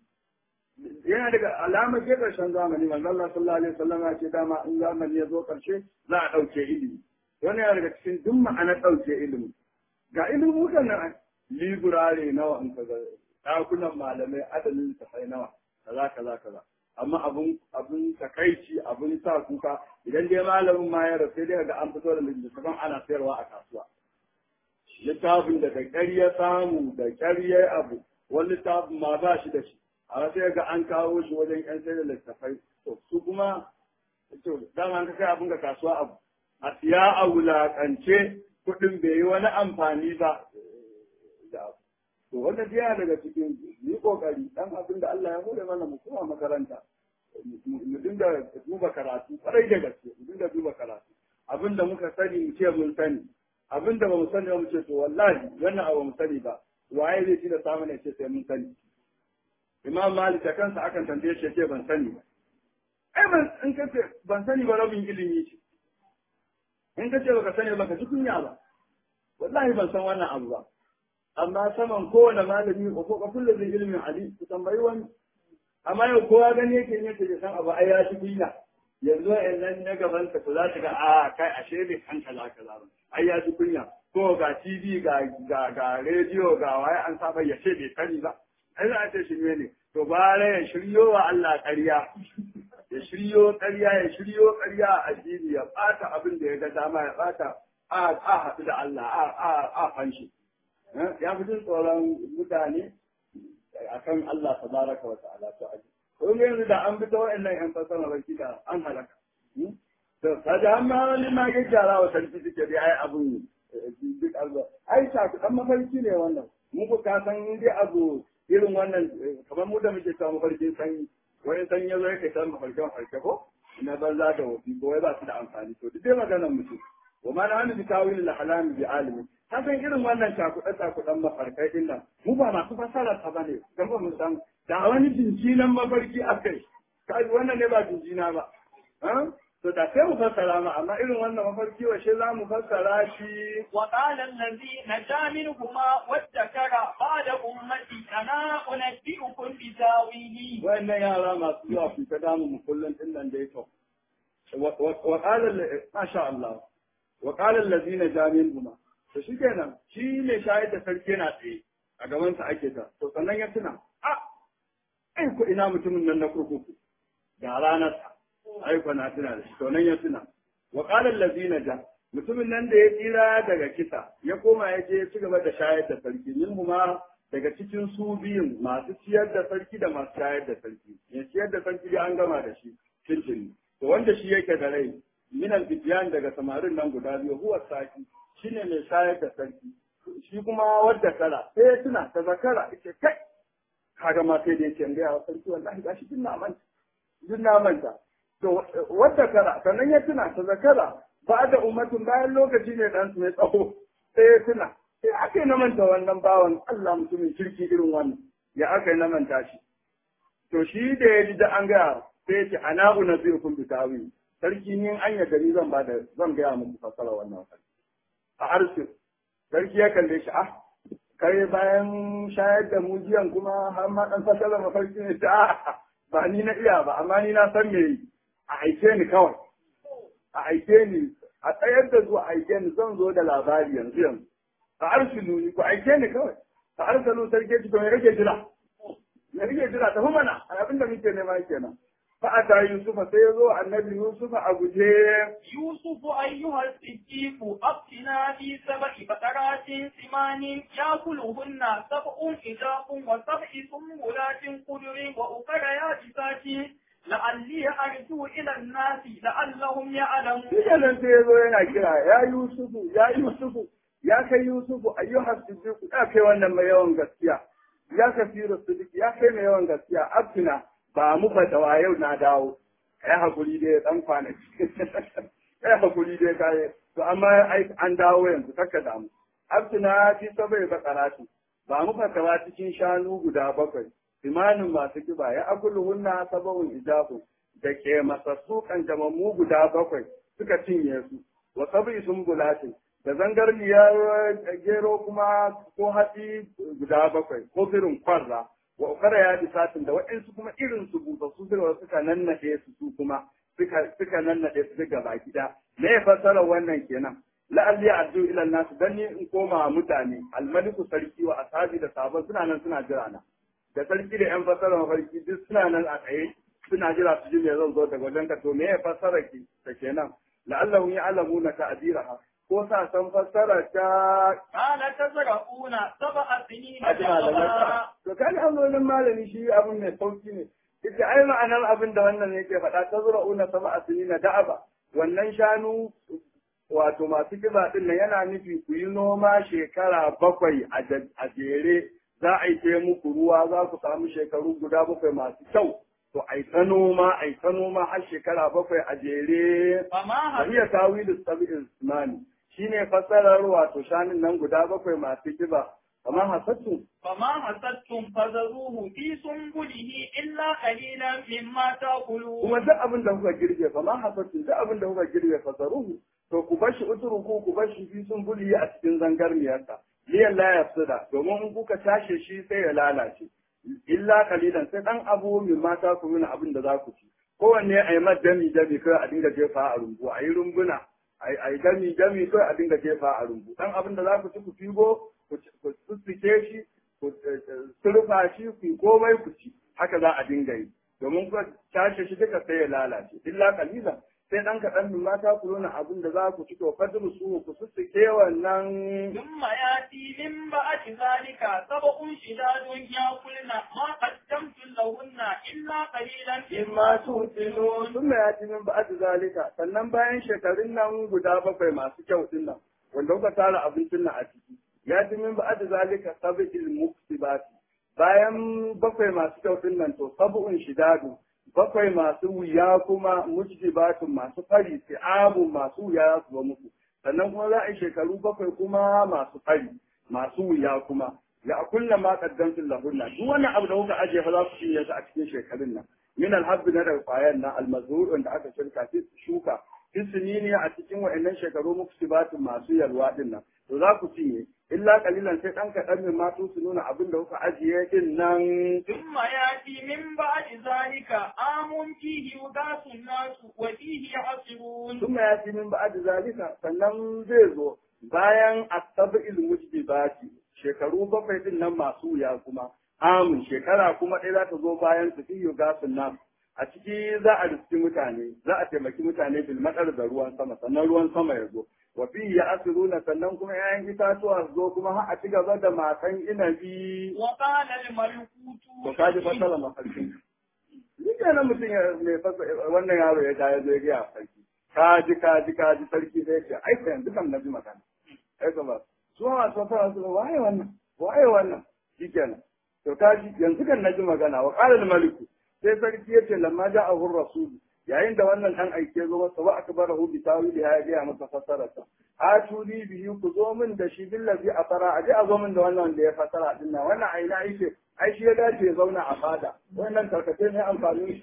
yana daga alamar ke ƙarshen zamani manzo Allah sallallahu alaihi wasallam ya ce dama in zamani ya zo ƙarshe za a ɗauke ilimi wani yana daga cikin duk ma'anar ɗauke ilimi ga ilimukan nan liburare nawa in ka ga ɗakunan malamai adadin tafai nawa kaza kaza kaza amma abun abun takaici abun sa kuka idan dai malamin ma ya rasu dai ga an fito da littattafan ana sayarwa a kasuwa littafin da da ƙyar ya samu da ƙyar ya abu wani littafin ma ba shi da shi a sai ga an kawo shi wajen ƴan sayar da littattafai to su kuma to dama an ka kai abin ka kasuwa abu a siya a wulaƙance kuɗin bai yi wani amfani ba da abu to wanda yana daga cikin yi kokari dan abin da Allah ya hore mana mu kuma makaranta mu dinga duba karatu kwarai da gaske mu dinga duba karatu abin da muka sani mu ce mun sani abin da ba mu sani ba mu ce to wallahi wannan abu mu sani ba waye zai ci da samu ne ce sai mun sani imam malik da kansa akan tambaye shi ce ban sani ba ai ban in ka ce ban sani ba rabin ilimi ce in ka ce baka sani ba ka ji kunya ba wallahi ban san wannan abu ba amma saman kowane malami ko ko kullu zai ilimin ali ku tambayi wani amma yau kowa gani yake ne ke san abu ai ya shi kunya yanzu a nan na gaban ka za ta ga a kai ashe bai san kaza kaza ba ai ya shi kunya ko ga TV ga ga ga rediyo ga waye an saba ya ce bai sani ba ai za a ce shi ne to bare ya shiryo wa Allah ƙarya ya shiryo ƙarya ya shiryo ƙarya a addini ya ɓata abin da ya ga dama ya ɓata a a haɗu da Allah a a a fanshi ya fi jin tsoron mutane akan Allah tabaraka wa ta'ala to aji ko yanzu da an bi ta wa'annan yan fasara baki da an halaka to kaga amma wani ma ga jara wa sarki suke dai ai abun duk alba ai sa dan mafarki ne wannan mu ko ka san dai abu irin wannan kamar mu da muke ta mafarkin sanyi wani sanyi ya zo ya kai ta mafarkin farke ko na banza da wofi ko wai ba su da amfani to duk dai maganar mutum wa ma na hannu bi tawil al halami bi alimi ka san irin wannan cakuɗe cakuɗen mafarkai din nan mu ba masu fasara ta bane dan ba mu san da wani jinjinan mafarki akai kai wannan ne ba jinjina ba to da sai mu fassara ma amma irin wannan mafarki washe za mu fassara shi وقال الذي نجا منهما وادكر بعد أمتي أنا أنبئكم بتاويله wayannan yara masu zuwa su ta damu mu kullum din nan da yake wa qala ma sha Allah wa qala allazina jamin huma to shikenan shi ne shayar da sarki yana tsaye a gaban sa ake ta to sannan ya tuna a ai ko ina mutumin nan na kurkuku da ranar sa ai ko na tuna da shi to nan ya tuna wa qala allazina ja mutumin nan da ya tsira daga kisa ya koma ya je ya ci gaba da shayar da sarki min huma daga cikin su biyun masu ciyar da sarki da masu shayar da sarki ya ciyar da sarki dai an gama da shi tuntuni to wanda shi yake da rai minal bidiyan daga samarin nan guda biyu huwa saki shine mai shayar da sarki shi kuma wadda kara sai ya tuna ta zakara ita kai kaga ma sai da yake ga ya sarki wallahi gashi din na manta din na manta to wadda kara sannan ya tuna ta zakara ba da ummatin bayan lokaci ne dan mai tsawo sai ya tuna sai aka yi na manta wannan bawan Allah mutumin kirki irin wannan ya aka yi na manta shi to shi da ya ji da an gaya sai ya ce ana una zai kun bitawi sarki ni an ya gari zan ba da zan gaya muku fasara wannan sarki a arsi sarki ya kalle shi ah kai bayan shayar da mujiyan kuma har ma dan fasara mafarki ne ta ba ni na iya ba amma ni na san me yi a aike ni kawai a aike ni a tsayar da zuwa aike ni zan zo da labari yanzu yanzu a arsilu ni ku aike ni kawai a arsalu sarki ci to me kake jira me kake jira tafi mana abin da muke nema kenan fa ata yusufa sai ya zo annabi yusufa a guje يوسف أيها الصديق أفتنا في سبع بقرات سمان يأكلهن سبع إجاف وسبع سنبلات خضر وأخر يابسات لعلي أرجو إلى الناس لعلهم يعلمون. shi kenan sai ya zo yana kira ya yusufu ya yusufu ya kai yusufu ayyuha siddiq ya kai wannan mai yawan gaskiya ya kafiru siddiq ya kai mai yawan gaskiya abdina ba mu fatawa yau na dawo kai hakuri dai dan kwanaki kai hakuri dai kai to amma ai an dawo yanzu kaka damu abdina fi sabai bakarati ba mu fatawa cikin shanu guda bakwai imanin masu kiba ya akulu hunna sabawun ijabu da ke masassu kanjamammu guda bakwai suka cinye su wa sabi sun bulatin da zangarniyar gero kuma ko hatsi guda bakwai ko birin kwarra wa ukara ya bi satin da waɗansu kuma irin su busassu suka suka nannaɗe su su kuma suka suka nannaɗe su duka baki ɗaya me ya fassara wannan kenan la'alli addu ila nasu dan ni in koma mutane almaliku sarki wa ashabi da sabon suna nan suna jira na da sarki da yan fassara mafarki duk suna nan a tsaye suna jira su ji me zan zo daga wajen ka to me ya fassara ki ta kenan la'allahu ya'lamuna ta'diraha ko sa san fassara ta قال تزرعون سبع سنين ajima da دأبا masa to kan hanzolin malami shi abin mai sauki ne ita ai ma'anar abin da wannan yake faɗa ta zura una sama a na da'aba wannan shanu wato masu kiba din nan yana nufi ku yi noma shekara bakwai a ja- a jere za a yi ta muku ruwa za ku samu shekaru guda bakwai masu kyau to ai ta noma ai ta noma har shekara bakwai a jere فما هب Wariya tawilu sab'in sunani shine fassarar wato shanun nan guda bakwai masu kiba kamar hasattu فما حسدتم فذروه في سنبله إلا قليلا مما تأكلون kuma duk abin da kuka girbe fa ma hasattu duk abin da kuka girbe fa zaruhu to ku bashi uturuku ku bashi fi sun buli a cikin zangarniyarsa liyan la yafsida domin in kuka tashe shi sai ya lalace illa kalilan sai dan abu min mata ku nuna abin da za ku ci kowanne a yi mat dami dami kai a dinga jefa a rumbu a yi rumbuna a yi dami dami kai a dinga jefa a rumbu dan abin da za ku ci ku figo ku tsitsike shi ku surfa shi ku yi komai ku ci haka za a dinga yi domin ku tashi shi duka sai ya lalace illa kalilan sai ɗan kaɗan min mata ku nuna abin da za ku ci to fadru su ku sussuke wannan ثم يأتي من بعد ذلك سبع شداد يأكلن ما قدمتم لهن إلا قليلا mimma tutilun sun mai yaci min ba'ad zalika sannan bayan shekarun nan guda bakwai masu kyau din nan wanda kuka tara abincin nan a ciki ya ci min ba'ad zalika sabil muktibati bayan bakwai masu kyau din nan to sab'un shidadu bakwai masu wuya kuma mujdibatun masu fari abu masu wuya su ba muku sannan kuma za a yi shekaru bakwai kuma masu fari masu wuya kuma ya kulla ma qaddamtu lahunna duk wannan abu da kuka ajiye fa za ku cinye shi a cikin shekarun nan min alhabbi na daga kwayan nan almazhur da aka shirka fi shuka isini ne a cikin wa'annan shekaru muksibatun masu yalwa din nan to za ku cinye illa kalilan sai dan kaɗan min ma su nuna abin da kuka ajiye din nan ثم يأتي من بعد ذلك عام فيه يغاث الناس وفيه يعصرون ثم يأتي min ba'd zalika sannan zai zo bayan asabil mujibati shekaru bakwai din nan masu wuya kuma amin shekara kuma ɗaya za ta zo bayan su fiye gasun nan a ciki za a riski mutane za a taimaki mutane bil matsar da ruwan sama sannan ruwan sama ya zo wa fi ya asiruna sannan kuma 'ya'yan itatuwa su zo kuma har a ci gaba da matan inabi وقال الملك to ka ji fasara mafarkin ni kenan mutum ya mai fasa wannan yaro ya ja ya zo ya gaya sarki ka ji ka ji ka ji sarki sai ya ce ai fa yanzu kan na ji magana ai ka ba su ma masu fasara su waye wannan waye wannan shikenan to ka ji yanzu kan na ji magana wa qala maliku sai sarki ya ce lamma ja'ahu rasul yayin da wannan dan aike zo masa wa akbarahu bi tawili ya gaya masa fasararsa atuli bihi ku zo min da shi billazi afara aje a zo min da wannan da ya fasara din nan wannan aina yake ai shi ya dace ya zauna a fada wannan tarkace ne amfani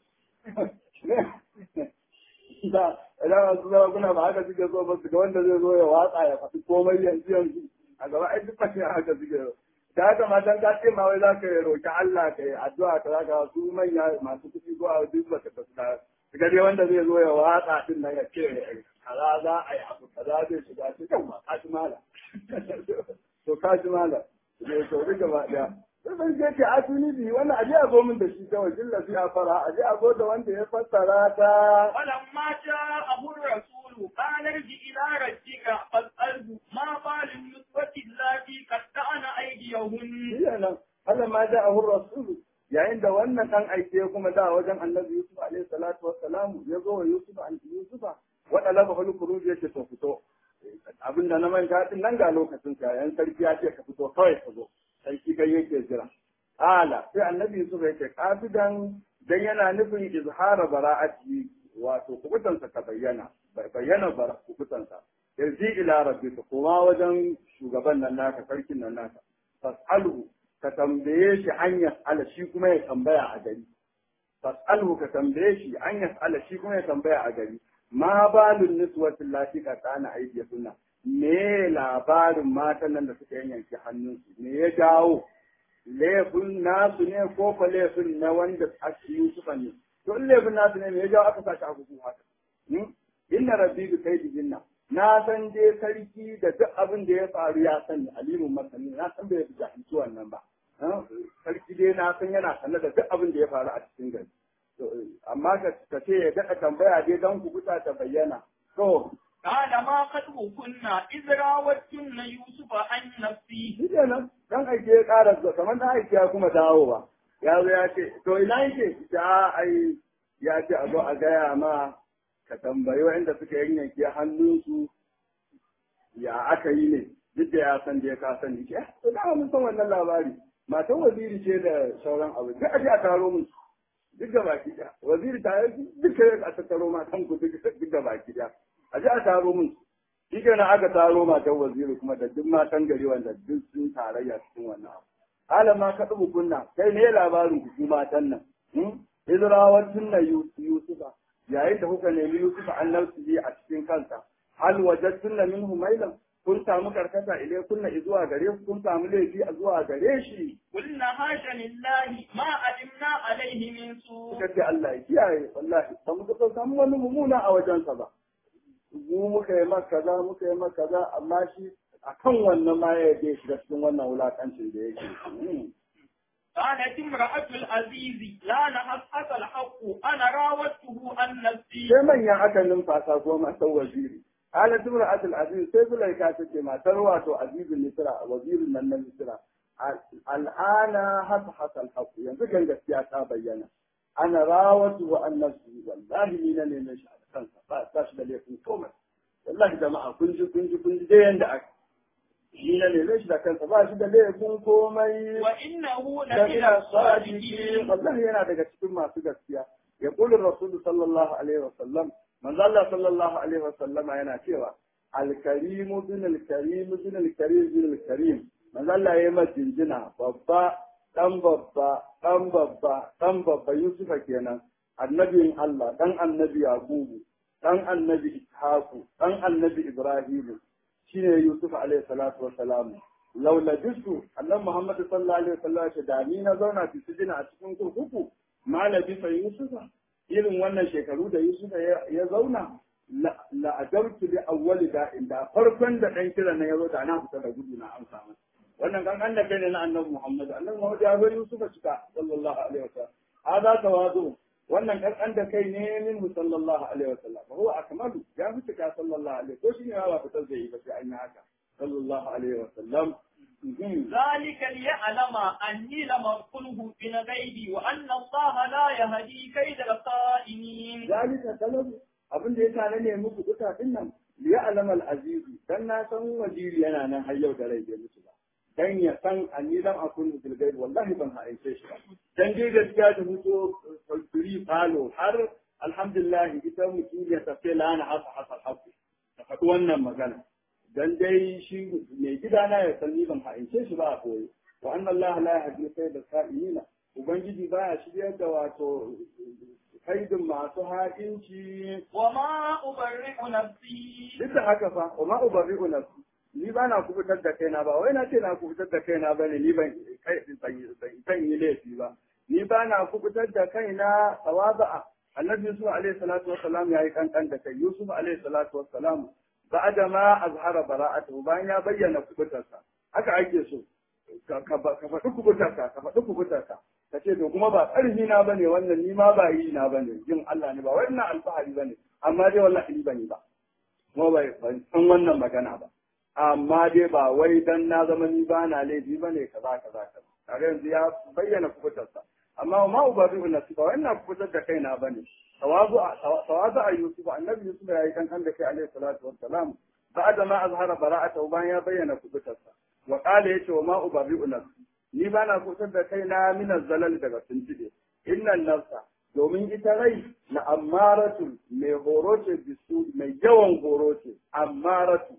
da idan su zama kuna ba haka suke so ba su ga wanda zai zo ya watsa ya faɗi komai yanzu yanzu a gaba ai duk fashe haka suke da haka matan ka ce ma wai za ka roki Allah ka yi addu'a ka zaka su manya masu kuɗi ko a duk ba ta fuska ga dai wanda zai zo ya watsa din nan ya ce kaza za a yi abu kaza zai shiga cikin ma kaji mala to kaji mala ne to duk gaba daya sai ban je ce atuni bi wannan aje a zo min da shi kawai jilla fi afara aje a zo da wanda ya fassara ta ولما جاءه الرسول قال ارجع إلى ربك فاسأله ما بال النسوة اللاتي قطعن أيديهن shi nan Allah ma da ahur rasul yayin da wannan dan aike ya kuma da wajen annabi Yusuf alaihi salatu wassalam ya zo wa Yusuf an Yusufa wa talaba hul khuruj yake to fito abinda na manta din nan ga lokacin sa yan sarki ya ce ka fito kawai ka zo sarki kai yake jira ala sai annabi Yusuf yake kafidan dan yana nufin izhara bara'ati wato kubutansa ta bayyana bayyana kubutansa yarji ila rabbika kuma wajen shugaban nan naka sarkin nan naka fas'alhu ka tambaye shi an yas'ala shi kuma ya tambaya a gari fas'alhu ka tambaye shi an yas'ala shi kuma ya tambaya a gari ma balun niswatin lati ka tsana aiki sunna me labarin matan nan da suka yanyanke hannunsu me ya jawo laifin nasu ne ko fa laifin na wanda ake Yusufa ne to in laifin nasu ne me ya jawo aka sa shi a gugu haka inna rabbi bi kaidihinna na san dai sarki da duk abin da ya faru ya sani alimun masani na san bai jahilci wannan ba sarki dai na san yana sanar da duk abin da ya faru a cikin gari amma ka ce ya daɗa tambaya dai don kubuta ta bayyana to قال ما خطبكن إذ راوتن يوسف عن نفسه shi kenan dan aike ya ƙara zuwa kamar dan aike ya kuma dawowa ya zo ya ce to ina yake ta ai ya ce a zo a gaya ma ka tambayi wa'anda suka yanyanke hannunsu ya aka yi ne duk da ya san da ya ka sani ce to da mun san wannan labari matan waziri ce da sauran abu duk a je a taro mun duk da baki da waziri ta yi duka ya tattaro matan ku duk da baki da a je a taro mun shi kenan aka taro matan waziri kuma da duk matan gari wanda duk sun tarayya cikin wannan abu hala ma ka dubu kunna kai ne labarin ku ku matan nan Izrawar tunna Yusufa yayin da kuka nemi Yusufa an nafsi a cikin kansa hal wajadtunna minhu mailan kun samu karkata ile kunna zuwa gare ku kun samu laifi a zuwa gare shi قلنا حاشا لله ما علمنا عليه من سوء suka ce Allah ya kiyaye wallahi ba mu ga samu wani mummuna a wajensa ba mu muka yi maka kaza muka yi maka kaza amma shi akan wannan ma ya je shiga cikin wannan wulakancin da yake قالت امرأة العزيز لا نحصحص الحق أنا راودته عن نفسي sai manya aka numfasa ko matar waziri ala tumra atul aziz sai zulaika ta ce matar wato azizul misra wazirin nan na misra al'ana hasa hasa alhaqu yanzu kan gaskiya ta bayyana ana rawatu wa annasu wallahi ni na neme shi a kansa ba ba shi da laifin komai wallahi jama'a kun ji kun ji kun ji dai yanda aka ni na neme shi da kansa ba shi da laifin komai wa innahu la da min ina as-sadiqin sadiki wallahi yana daga cikin masu gaskiya ya kula rasulu sallallahu alaihi wasallam manzo Allah sallallahu alaihi wasallam yana cewa al-karim bin al-karim bin al-karim bin al-karim manzo Allah yayi masa jinjina babba dan babba dan babba dan babba Yusufa kenan annabin Allah dan annabi Yakubu dan annabi Ishaku dan annabi Ibrahim shine Yusuf alaihi salatu wassalam laula bisu annabi Muhammad sallallahu alaihi wasallam ya da ni na zauna fi sujina a cikin kurkuku malabi fa Yusufa irin wannan shekaru da Yusufa ya zauna la ajartu li awwali da'in da farkon da dan kiran nan ya zo da na fita da gudu na amsa masa wannan kan an da kai ne na annabi Muhammad annabi Muhammad ya bari Yusufa cika sallallahu alaihi wasallam hada tawadu wannan kan da kai ne min sallallahu alaihi wasallam huwa akmalu ya fi cika sallallahu alaihi ko shi ne ba fitar da yi ba sai an yi haka sallallahu alaihi wasallam ذلك ليعلم أني لم أقله من غيبي وأن الله لا يهدي كيد الخائنين zalika talabu abin da ya sa na nemi ku duka din nan liya alamal azizi dan na san waziri yana nan har yau da rai bai mutu ba dan ya san anni lam akun bil ghaib wallahi ban haice shi ba dan dai gaskiya da mutu fulfuri falo har alhamdulillah ita mutum ya tafi lana hasa hasa hafu ta faɗi wannan magana dan dai shi mai gidana ya san ni ban haice shi ba a koyi wa anna Allah la yahdi da sa'ilina ubangiji baya shiryar da wato kaidin masu haƙinci وما أبرئ نفسي duk da haka fa wa ma ubarri'u nafsi ni ba na kubutar da kaina ba wai na ce na kubutar da kaina ba ne ni ban kai ban ban yi laifi ba ni ba na kubutar da kaina tawaza'a annabi yusuf alaihi salatu wassalam yayi kankan da kai yusuf alaihi salatu wassalam ba'da ma azhara bara'atuhu bayan ya bayyana kubutarsa haka ake so ka ka faɗi kubutarka ka faɗi kubutarka ka ce to kuma ba ƙarfi na bane wannan ni ma ba yi na bane jin Allah ne ba wannan alfahari bane amma dai wallahi ni ban yi ba kuma bai ban san wannan magana ba amma dai ba wai dan na zama ni ba na laifi bane kaza kaza kaza kaga yanzu ya bayyana kubutarsa amma ma ubadu nafsi ba wannan kubutar da kaina bane tawazu tawazu a yusuf annabi yusuf ya yi kankan da kai alaihi salatu wassalam ba'da ma azhara bara'atahu bayan ya bayyana kubutarsa wa qala yace wa ma ubadu nafsi ni ba na kubutar da kaina min zalal daga tuntube innan nafsa domin ita rai na ammaratu mai horo ce bisu mai yawan horo ce ammaratu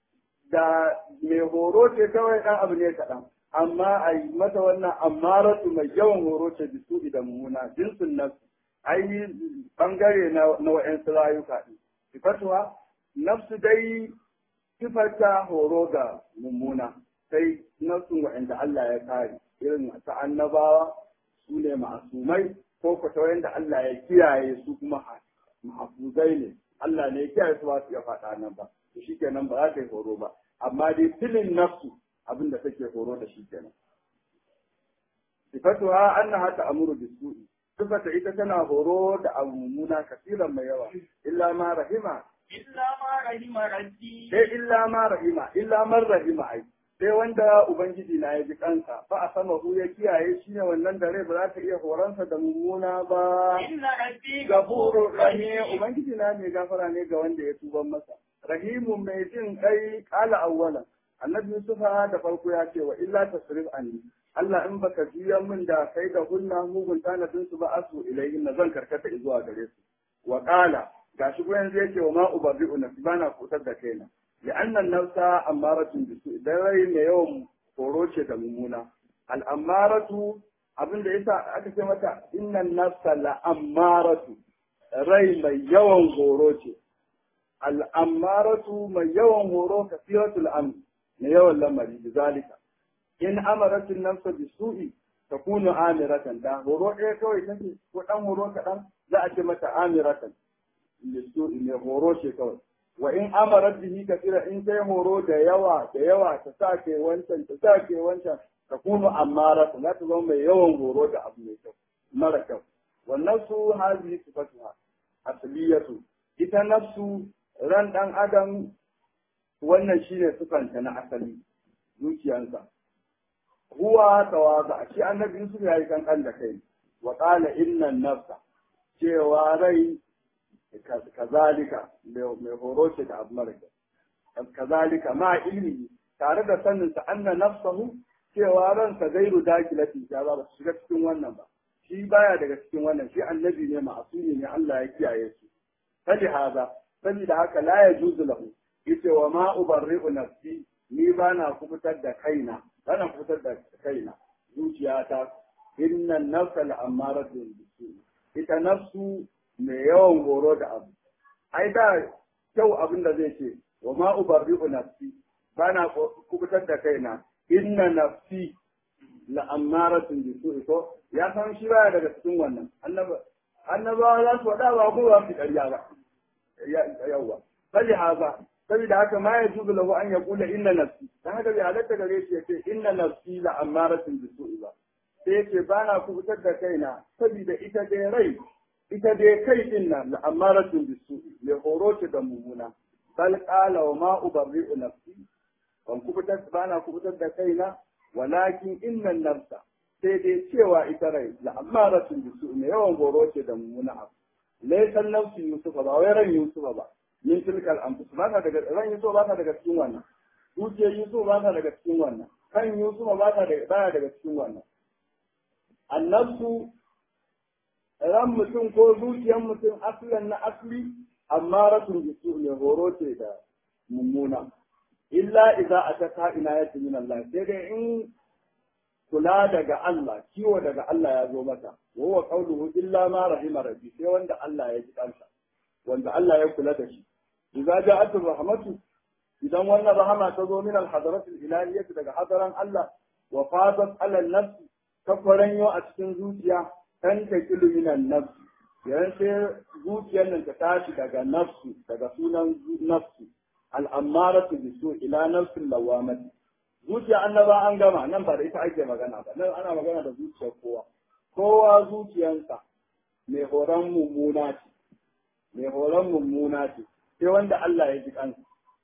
da mai horo ce kawai dan abu ne kaɗan amma a yi mata wannan ammaratu mai yawan horo ce bisu idan muna jinsin nafsu ai bangare na na wa'yansu rayuka ɗin sifatuwa nafsu dai sifarta horo ga mummuna sai nafsun wa'anda Allah ya kare irin ta annabawa su ne ma'asumai ko ko ta wanda Allah ya kiyaye su kuma mahfuzai ne Allah ne ya kiyaye su ba su ya faɗa nan ba to shikenan ba za ta yi horo ba amma dai filin nafsu abin da take horo da shi kenan sifatuha annaha ta'muru bis-su'i sifata ita tana horo da abu mummuna kasiran mai yawa illa ma rahima إلا ما رحم ربي sai illa ma rahima illa man rahima ai sai wanda ubangiji na ya ji kansa fa a sama hu ya kiyaye shi ne wannan da rai ba za ta iya horonsa da mummuna ba إن ربي gafurur غفور rahim رحيم ubangiji na mai gafara ne ga wanda ya tuban masa rahimu mai jin kai kala awwala annabi yusufa da farko ya ce wa illa tasrif anni Allah in baka juya min da kai da hunna mugun tanadin su ba asu ilayhin na zan karkata zuwa gare su wa qala gashi ko yanzu yake wa ma ubabi'u nafsi bana kutar da kaina li anna nafsa amaratun bisu idan rai mai yawan horo ce da mummuna al amaratu abinda yasa aka ce mata innan nafsa la amaratu rai mai yawan horo ce al amaratu mai yawan horo kasiratul amr mai yawan lamari bizalika in amaratun nafsa bisu'i takunu amiratan da horo ɗaya kawai take ko dan horo kaɗan za a ce mata amiratan lissu'i mai horo ce kawai wa in amarat bihi kasira in kai horo da yawa da yawa ta sa ke wancan ta sa ke wancan ta kunu amara za ta zama mai yawan horo da abu mai kyau mara kyau wannan su hazi sifatuha asliyatu ita nafsu ran ɗan adam wannan shine sufanta na asali zuciyansa huwa tawaza shi annabi Yusuf ya yi kankan da kai wa qala inna nafsa cewa rai kazalika mai horo ce da abu mara kazalika ma ilmi tare da sanin sa anna nafsahu cewa ransa gairu dakilatin ta ba su shiga cikin wannan ba shi baya daga cikin wannan shi annabi ne ma'asumi ne Allah ya kiyaye su fali haza saboda haka la yajuzu lahu yace wa ma ubarri'u nafsi ni bana kubutar da kaina bana kubutar da kaina zuciyata inna nafsa la'amaratu bisu ita nafsu mai yawan horo da abu ai da kyau abin da zai ce wa ma ubarri'u nafsi bana kubutar da kaina inna nafsi la'amaratun bisu ko ya san shi baya daga cikin wannan annaba annabawa za su faɗa ba ko ba su ƙarya ba yawwa sai haza saboda haka ma ya juzu lahu an yaqula inna nafsi dan haka bai halatta gare shi yace inna nafsi la amaratun bisu ba sai yace bana kubutar da kaina saboda ita dai rai ita dai kai din nan la amaratun bisu mai horo ce da mumuna bal qala wa ma ubarri'u nafsi ban kubutar bana kubutar da kaina walakin inna nafsa sai dai cewa ita rai la amaratun bisu mai yawan horo ce da mumuna abu laysan nafsi yusufa ba wai ran yusufa ba min tilkal anfus ba ta daga ran yusuf ba ta daga cikin wannan zuciyar yusuf ba ta daga cikin wannan kan yusuf ba ta daga baya daga cikin wannan annabsu ran mutum ko zuciyar mutum aslan na asli amma rasul bisu ne horo ce da mummuna illa idza ataka inayatu min Allah sai dai in kula daga Allah kiwo daga Allah ya zo mata wa huwa qawluhu illa ma rahima rabbi sai wanda Allah ya ji kansa wanda Allah ya kula da shi idza ja'at rahmatu idan wannan rahama ta zo min al-hadarat al-ilahiyyah daga hadaran Allah wa fadat ala an-nafs ta faranyo a cikin zuciya kan ta kilu min an-nafs yayin sai zuciyar nan ta tashi daga nafsu daga sunan nafsu al-ammaratu bisu ila nafsil lawamati zuciya annaba an gama nan ba da ita ake magana ba nan ana magana da zuciyar kowa kowa zuciyarsa mai horon mummuna ce mai horon mummuna ce sai wanda Allah ya ji kansa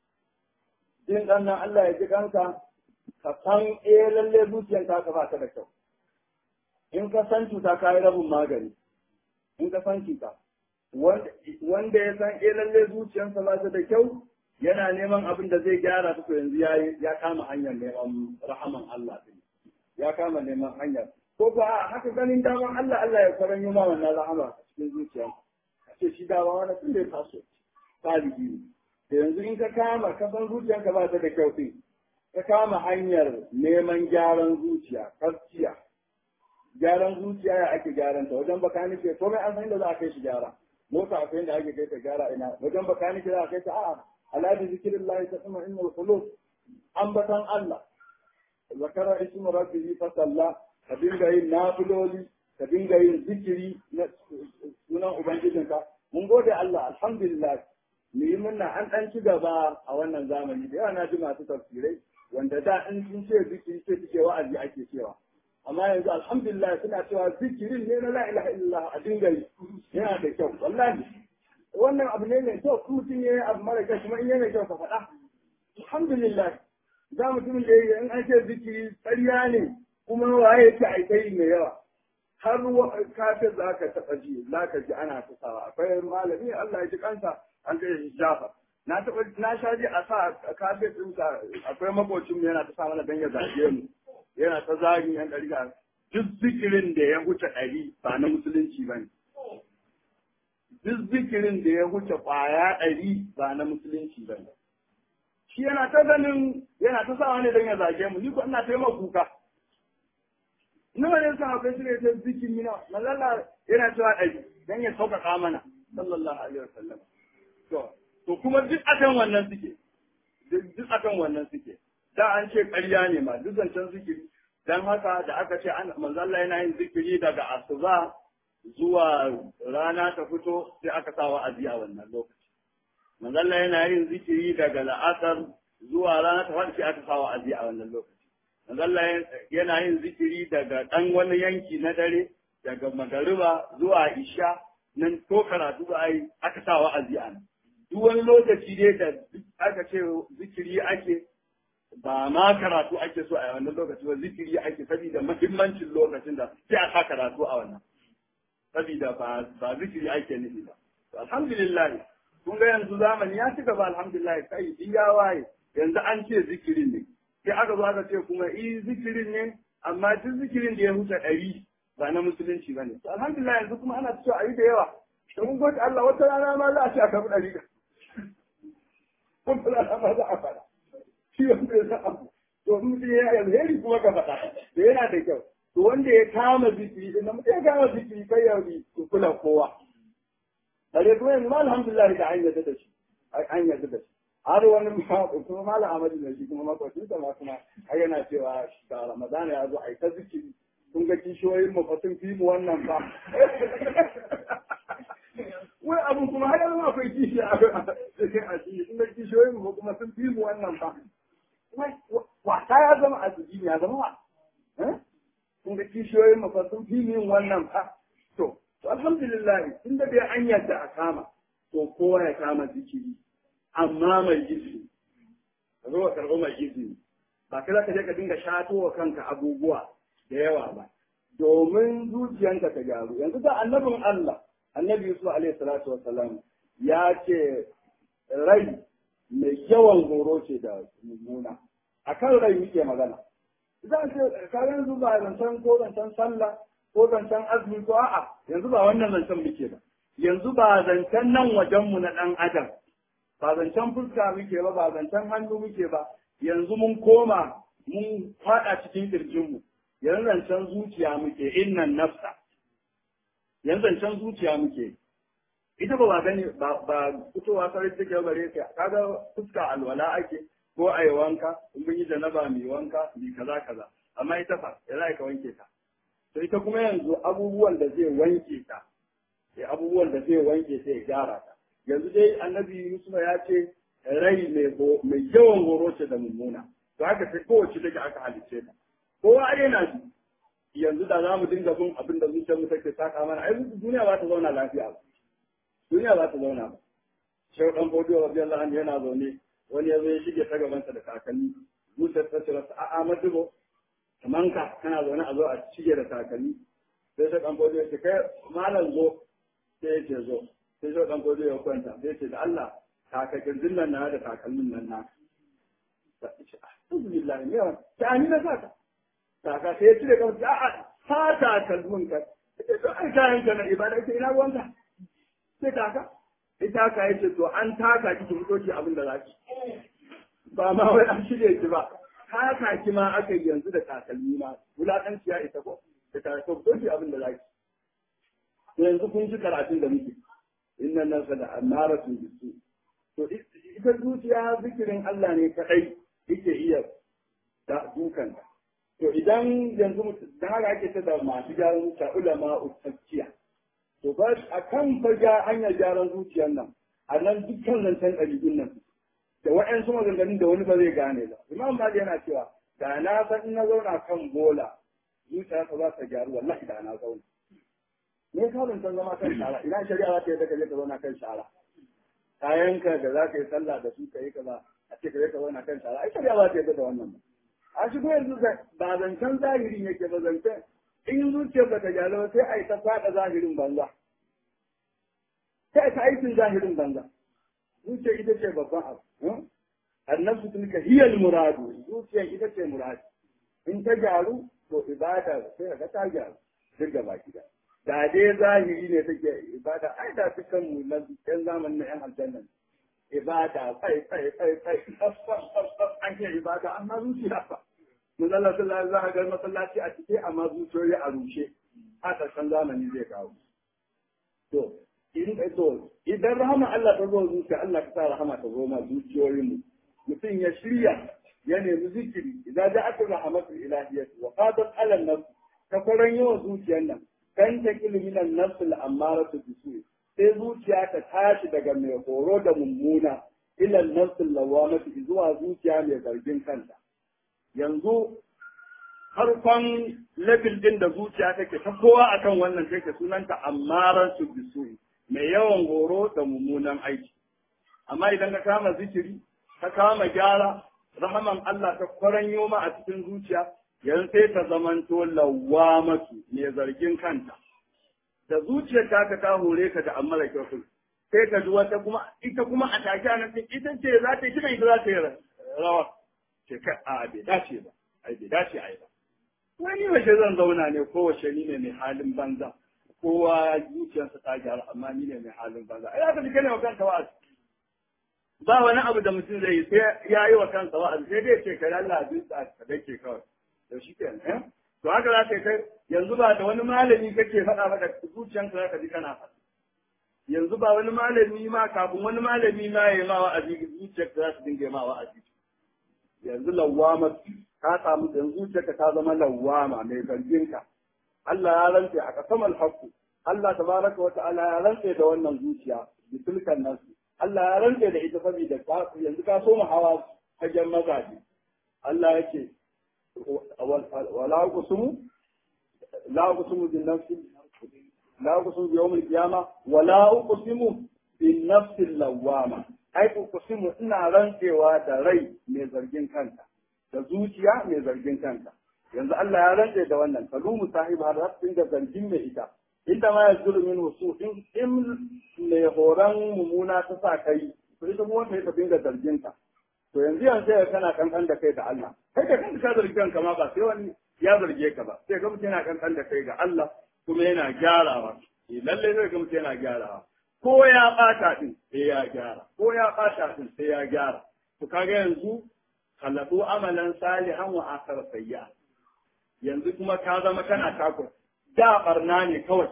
jin dan nan Allah ya ji kansa ka san eh lalle zuciyarka ka ba ta da kyau in ka san cuta ka yi rabin magani in ka san cuta wanda ya san eh lalle zuciyarsa ba ta da kyau yana neman abin da zai gyara su to yanzu ya kama hanyar neman rahaman Allah din ya kama neman hanyar ko ba haka ganin daman Allah Allah ya faranyo ma wannan rahama a cikin zuciya a ce shi dama wani tun da ya taso salihi ne da yanzu in ka kama ka san zuciyanka ba ta da kyau din ka kama hanyar neman gyaran zuciya gaskiya gyaran zuciya ya ake gyaran ta wajen bakanike komai an san da za a kai shi gyara mota akwai inda ake kai ta gyara ina wajen bakanike za a kai ta a'a ala bi zikrillahi tatma innal qulub ambatan Allah zakara ismu rabbihi fa salla ka dinga yin nafiloli ka dinga yin zikiri na sunan ubangijinka mun gode Allah alhamdulillah mu yi murna an dan ci gaba a wannan zamani da yawa na ji masu tafsirai wanda da in sun ce zikiri ce suke wa'azi ake cewa amma yanzu alhamdulillah suna cewa zikirin ne na la ilaha illallah a dinga yi yana da kyau wallahi wannan abu ne mai kyau kuma mutum ya yi abu mara kyau kuma in yana kyau ka faɗa alhamdulillah za mutumin da in an ce zikiri ƙarya ne kuma waye ce a kai mai yawa har kafin za ka taɓa ji za ka ji ana kusawa akwai malami Allah ya ji kansa an kai shi shafa na taɓa na sha ji a sa kafin ɗinsa akwai makocin mu yana ta sa mana dan ya zage mu yana ta zagi yan ɗari duk zikirin da ya wuce ɗari ba na musulunci ba ne duk zikirin da ya wuce ƙwaya ɗari ba na musulunci ba ne. Shi yana ta ganin yana ta sawa ne don ya zage mu, ni ko ina ta yi kuka. Nawa ne sa akwai shi ne ta zikiri na, malala yana cewa ɗari don ya sauƙaƙa mana, sallallahu alaihi wasallam. To, to kuma duk akan wannan suke, duk akan wannan suke. Da an ce ƙarya ne ma, duk zancen zikiri. Dan haka da aka ce manzalla yana yin zikiri daga asuba zuwa rana ta fito sai aka sa wa'azi a wannan lokaci. Manzalla yana yin zikiri daga la'asar zuwa rana ta fadi sai aka sa wa'azi a wannan lokaci. Manzalla yana yin zikiri daga ɗan wani yanki na dare daga magariba zuwa isha nan ko karatu ba ai aka sa wa'azi a nan duk wani lokaci dai da aka ce zikiri ake ba ma karatu ake so a wannan lokaci ba zikiri ake saboda muhimmancin lokacin da sai a sa karatu a wannan saboda ba ba zikiri ake nufi ba alhamdulillah kun ga yanzu zamani ya ci gaba alhamdulillah kai ya waye yanzu an ce zikirin ne sai aka zo aka ce kuma i zikirin ne amma duk zikirin da ya huce ɗari ba na musulunci ba ne alhamdulillah yanzu kuma ana cewa a yi da yawa da mun gode Allah wata rana ma za a ce a karɓi ɗari wata rana ma za a faɗa shi wanda ya san abu to in mutum ya yi alheri kuma ka faɗa da yana da kyau to wanda ya kama zikiri din nan mutum ya kama zikiri kai ya yi kula kowa bare kuma yanzu ma alhamdulillah da an yarda da shi an yarda da shi har wani kuma malam Ahmadu ne shi kuma makwacin sa ma kuma ai yana cewa da Ramadan ya zo ai ta zikiri kun ga kishiyoyin mu fa sun fi mu wannan ba wai abun kuma har yanzu akwai kishi a cikin addini kun ga kishiyoyin mu kuma sun fi mu wannan ba wai wasa ya zama addini ya zama wa kun ga kishiyoyin mu fa sun fi mu wannan ba to to alhamdulillah tunda dai an yadda a kama to kowa ya kama zikiri amma mai izini ka zo ka karɓi mai izini ba kai za ka je ka dinga shato wa kanka abubuwa da yawa ba domin zuciyanka ta gyaru yanzu da annabin Allah annabi Yusuf alaihi salatu wassalam ya ce rai mai yawan horo ce da mummuna akan rai muke magana za a ce ka yanzu ba zancen ko zancen sallah ko zancen azumi ko a'a yanzu ba wannan zancen muke ba yanzu ba zancen nan wajenmu na ɗan adam ba zancen fuska muke ba ba zancen hannu muke ba yanzu mun koma mun faɗa cikin ƙirjinmu yanzu zancen zuciya muke innan nafsa yanzu zancen zuciya muke ita ba ba gani ba ba fitowa sarai take bare ka kaga fuska alwala ake ko ai wanka in mun yi janaba mai wanka mai kaza kaza amma ita fa ya za ka wanke ta to ita kuma yanzu abubuwan da zai wanke ta abubuwan da zai wanke ta ya gyara ta yanzu dai annabi Yusuf ya ce rai mai yawan horo ce da mummuna to haka sai kowace take aka halice ta kowa ai yana shi yanzu da za mu dinga bin abin da zuciyar mu take saka mana ai duniya ba ta zauna lafiya ba duniya ba ta zauna ba shehu dan bodiyo radiyallahu anhu yana zaune wani ya zo ya shige ta gabansa da kakanni zuciyar ta ce masa a'a madubo kaman ka kana zaune a zo a shige da kakanni sai shehu dan bodiyo ya ce kai malam zo sai ya ce zo sai zo dan gozo ya kwanta sai ce da Allah kakakin zinnan na da takalmin nan na alhamdulillah ne yawan ta ani na saka kaka sai ya cire kansa a'a ta takalmin ka sai to ai kayan ka na ibada sai ina ruwanka sai kaka ita ka yace to an taka ki ki fito ki abin da zaki ba ma wai an shirye ki ba taka ki ma aka yanzu da takalmi ma wulakanci ya isa ko da takalmi fito ki abin da zaki yanzu kun ji karatun da muke inna nasa da amaratun bisu to ita zuciya zikirin Allah ne kadai yake iya da dukan to idan yanzu dan haka ake ta da masu gyaran zuciya ulama utacciya to ba akan fa ga hanyar gyaran zuciyar nan a nan dukkan zancen ɗabi'un nan da waɗansu maganganun da wani ba zai gane ba imam mali yana cewa da na san in na zauna kan bola zuciya ta za ta gyaru wallahi da na zauna me ka ban san zama kan shara ina shari'a za ta yi ka je ka zauna kan shara kayanka da za ka yi sallah da su ka yi kaza a ce ka je ka zauna kan shara ai shari'a za ta yi da wannan ba a shigo yanzu ba zancen zahiri yake ba zancen in zuciyar ba ta gyaru ba sai a yi ta faɗa zahirin banza sai a ta aikin zahirin banza zuciyar ita ce babban abu annabsu tilka hiyal muradu zuciyar ita ce muradu in ta gyaru to ibada sai ka ta gyaru duk gaba gida da dai zahiri ne take ibada ai da dukkan mu na yan zamanin na yan aljanna ibada kai kai kai kai an ce ibada amma zuciya fa Muzalla sallallahu za a ga masallaci a cike amma zuciyoyi a rushe a ƙarshen zamani zai kawo. To, in to idan rahama Allah ta zo zuciya Allah ka sa rahama ta zo ma zuciyoyin mu. Mutum ya shirya ya nemi zikiri idan da aka rahamatu ilahiyyatu wa qadat ala nafs ta faran yawan zuciyar nan kan ta ilminan nafsul ammaratu bisu sai zuciya ta tashi daga mai horo da mummuna ila nafsul lawamatu zuwa zuciya mai zargin kanta yanzu harkon level din da zuciya take ta kowa akan wannan take sunanta ammaran su bisu mai yawan horo da mummunan aiki amma idan ka kama zikiri ka kama gyara rahaman Allah ta kwaranyo ma a cikin zuciya yanzu sai ta zamanto lawamatu mai zargin kanta da zuciyar ta ka ta hore ka da amma da kyau sai ka ji wata kuma ita kuma a take a nan ita ce za ta yi kina ita za ta yi rawa ce kai a bai dace ba ai bai dace ai ba wani wace zan zauna ne ko wace ni ne mai halin banza kowa zuciyarsa ta gyara amma ni ne mai halin banza ai haka dike ne wa kanka wa'azi ba wani abu da mutum zai yi sai ya yi wa kansa wa'azi sai dai ce kai Allah abin sa ka dake kawai to shi ke eh to haka za ka kai yanzu ba da wani malami kake faɗa maka zuciyanka za ka ji kana faɗa yanzu ba wani malami ma kafin wani malami ma ya yi ma wa'azi zuciyarka za su dinga ma wa'azi yanzu lawama ka samu yanzu zuciyarka ta zama lawama mai zarginka Allah ya rantse a kasamal haqqu Allah tabaraka wa ta'ala ya rantse da wannan zuciya bisulkan nasu Allah ya rantse da ita saboda yanzu ka so mu hawa fagen mazaje Allah yake wala kusumu la kusumu bin nafsi la kusumu bi yawmil qiyama wala kusumu bin nafsi lawama ai kusumu ina rantsewa da rai mai zargin kanta da zuciya mai zargin kanta yanzu Allah ya rantse da wannan kalumu sahibi har har da zargin mai ita inda ma ya zuru min wasu in in mai horon mumuna ta sa kai to ita kuma ta yi ta dinga zargin ta to yanzu yanzu sai kana kankan da kai da Allah kai da kanka ka zargi kanka ma ba sai wani ya zarge ka ba sai ga mutum yana kankan da kai ga Allah kuma yana gyarawa eh lalle sai ga mutum yana gyarawa ko ya bata din sai ya gyara ko ya bata din sai ya gyara to kaga yanzu khalaqu amalan salihan wa akhar sayya yanzu kuma ka zama kana takura da barna ne kawai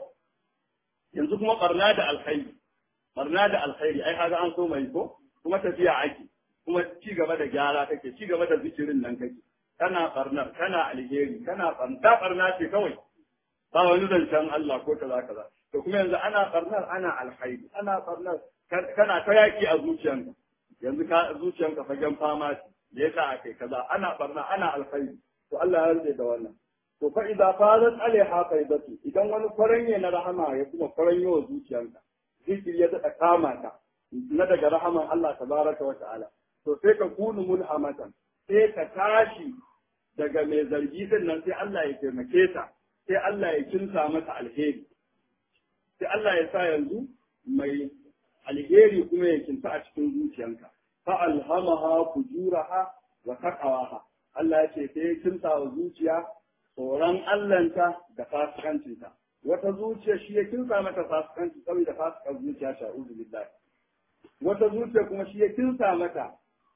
yanzu kuma barna da alkhairi barna da alkhairi ai kaga an so mai ko kuma tafiya ake kuma ci gaba da gyara kake ci gaba da zikirin nan kake kana barnar kana alheri kana barna barna ce kawai ba wani zancen Allah ko kaza kaza to kuma yanzu ana barnar ana alkhairi ana barnar kana ta yaki a zuciyanka yanzu ka zuciyanka fagen fama ce da yasa akai kaza ana barna ana alkhairi to Allah ya rike da wannan to fa idza fadat alaiha qaidatu idan wani faranye na rahama ya kuma faranyo wa zuciyanka zikiri ya daɗa kama ta na daga rahaman Allah tabaraka wa ta'ala to sai ka kunu mulhamatan sai ka tashi daga mai zargi din nan sai Allah ya taimake ta sai Allah ya kinsa mata alheri sai Allah ya sa yanzu mai alheri kuma ya kinta a cikin zuciyanka fa alhamaha fujuraha wa taqwaha Allah ya ce sai ya kinsa wa zuciya tsoron Allahnta da fasikancinta wata zuciya shi ya kinsa mata fasikanci saboda fasikan zuciya sha'uzu billahi wata zuciya kuma shi ya kinsa mata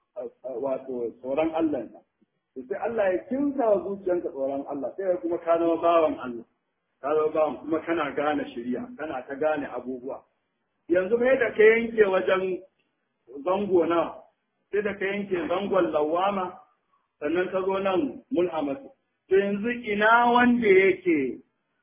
wato tsoron Allah ta sai Allah ya kinsa wa zuciyanka tsoron Allah sai kuma ka zama bawan Allah ka zama bawan kuma kana gane shirya kana ta gane abubuwa yanzu mai da ka yanke wajen zango na sai da ka yanke zangon lawama sannan ka zo nan mulhamatu to yanzu ina wanda yake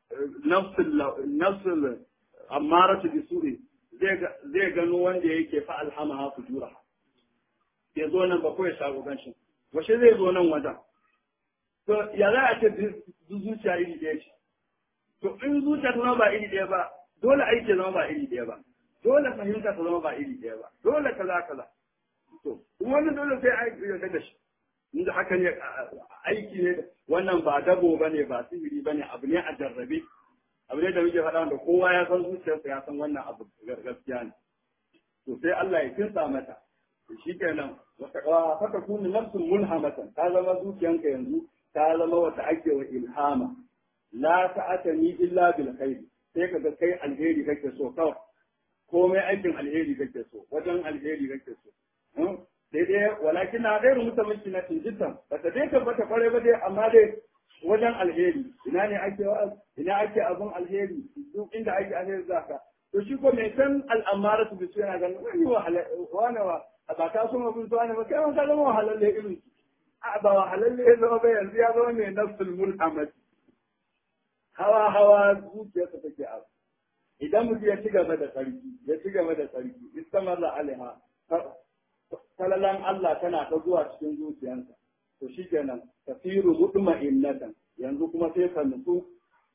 nafsul ammaratu bisuri zai gano wanda yake fa alhamaha fujura ya zo nan ba ko ya shago ganshin washe zai zo nan wajen to ya za a ce zuciya iri ɗaya ce to in zuciya ta zama ba iri ɗaya ba dole aiki zama ba iri ɗaya ba dole fahimta ta zama ba iri ɗaya ba dole kaza kaza to wannan dole sai aiki ya daga shi inda haka ne aiki ne wannan ba dabo bane ba sihiri bane abu ne a jarrabe abu ne da muke faɗa wanda kowa ya san zuciyarsa ya san wannan abu gaskiya ne to sai Allah ya kinsa mata to shikenan wata fata kunu nafsun mulhamatan ta zama zuciyanka yanzu ta zama wata ake wa ilhama la ta'atani illa bil khair sai kaga kai alheri kake so kawai komai aikin alheri kake so wajen alheri kake so sai dai walakin na gairu mutamaki na tinjitan ba ta dai tabbata kwarai ba dai amma dai wajen alheri ina ne ake wa ina ake abun alheri duk inda ake alheri zaka to shi ko mai san al'amara su bisu yana ganin wani wahala wani wa ba ka so mabin su wani ba kai ma ka zama wahalalle irin a ba wahalalle ya zama ba yanzu ya zama mai nafsul mulhamati hawa hawa zuciyarsa take abu idan mutum ya ci gaba da tsarki ya ci gaba da tsarki istamarra alaiha salalan Allah tana ta zuwa cikin zuciyarsa to shikenan tasiru mutma'innatan yanzu kuma sai ka nutsu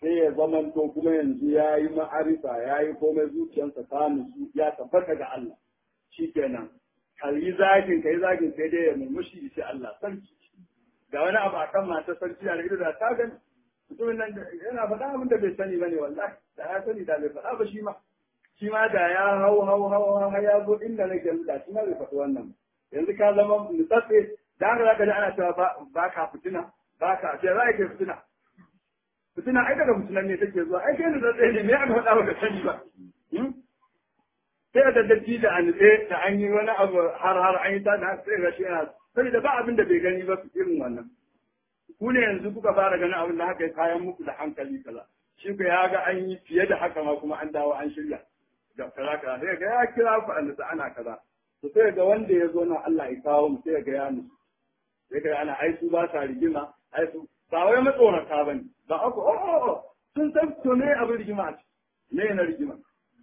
sai ya zamanto kuma yanzu ya yi ma'arifa ya yi komai zuciyarsa ta nutsu ya tabbata ga Allah shi kenan ka yi zagin ka yi zagin sai dai ya murmushi shi Allah sarki ga wani abu a kan matar sarki da ido da ta gani mutumin nan yana faɗa abin da bai sani bane wallahi da ya sani da bai faɗa ba shi ma shi ma da ya hau hau hau hau ya zo inda nake da shi ma bai faɗi wannan yanzu ka zama nutsatse da haka zaka ji ana cewa ba ka fitina ba ka ce za ka fitina fitina ai daga fitinan ne take zuwa ai kai nutsatse ne me aka faɗa baka sani ba sai da datti da an da an yi wani abu har har an yi ta da sai ga shi yana saboda ba abin da bai gani ba irin wannan ku ne yanzu kuka fara ganin abin da haka kayan muku da hankali kaza shi ku ya ga an yi fiye da haka ma kuma an dawo an shirya da kaza kaza sai ga ya kira ku an da ana kaza to sai ga wanda ya zo na Allah ya kawo mu sai ga ya musu sai ga ana ai su ba sa rigima ai su ba wai matsorata bane ba ako oh oh oh sun san to ne abin rigima ne na rigima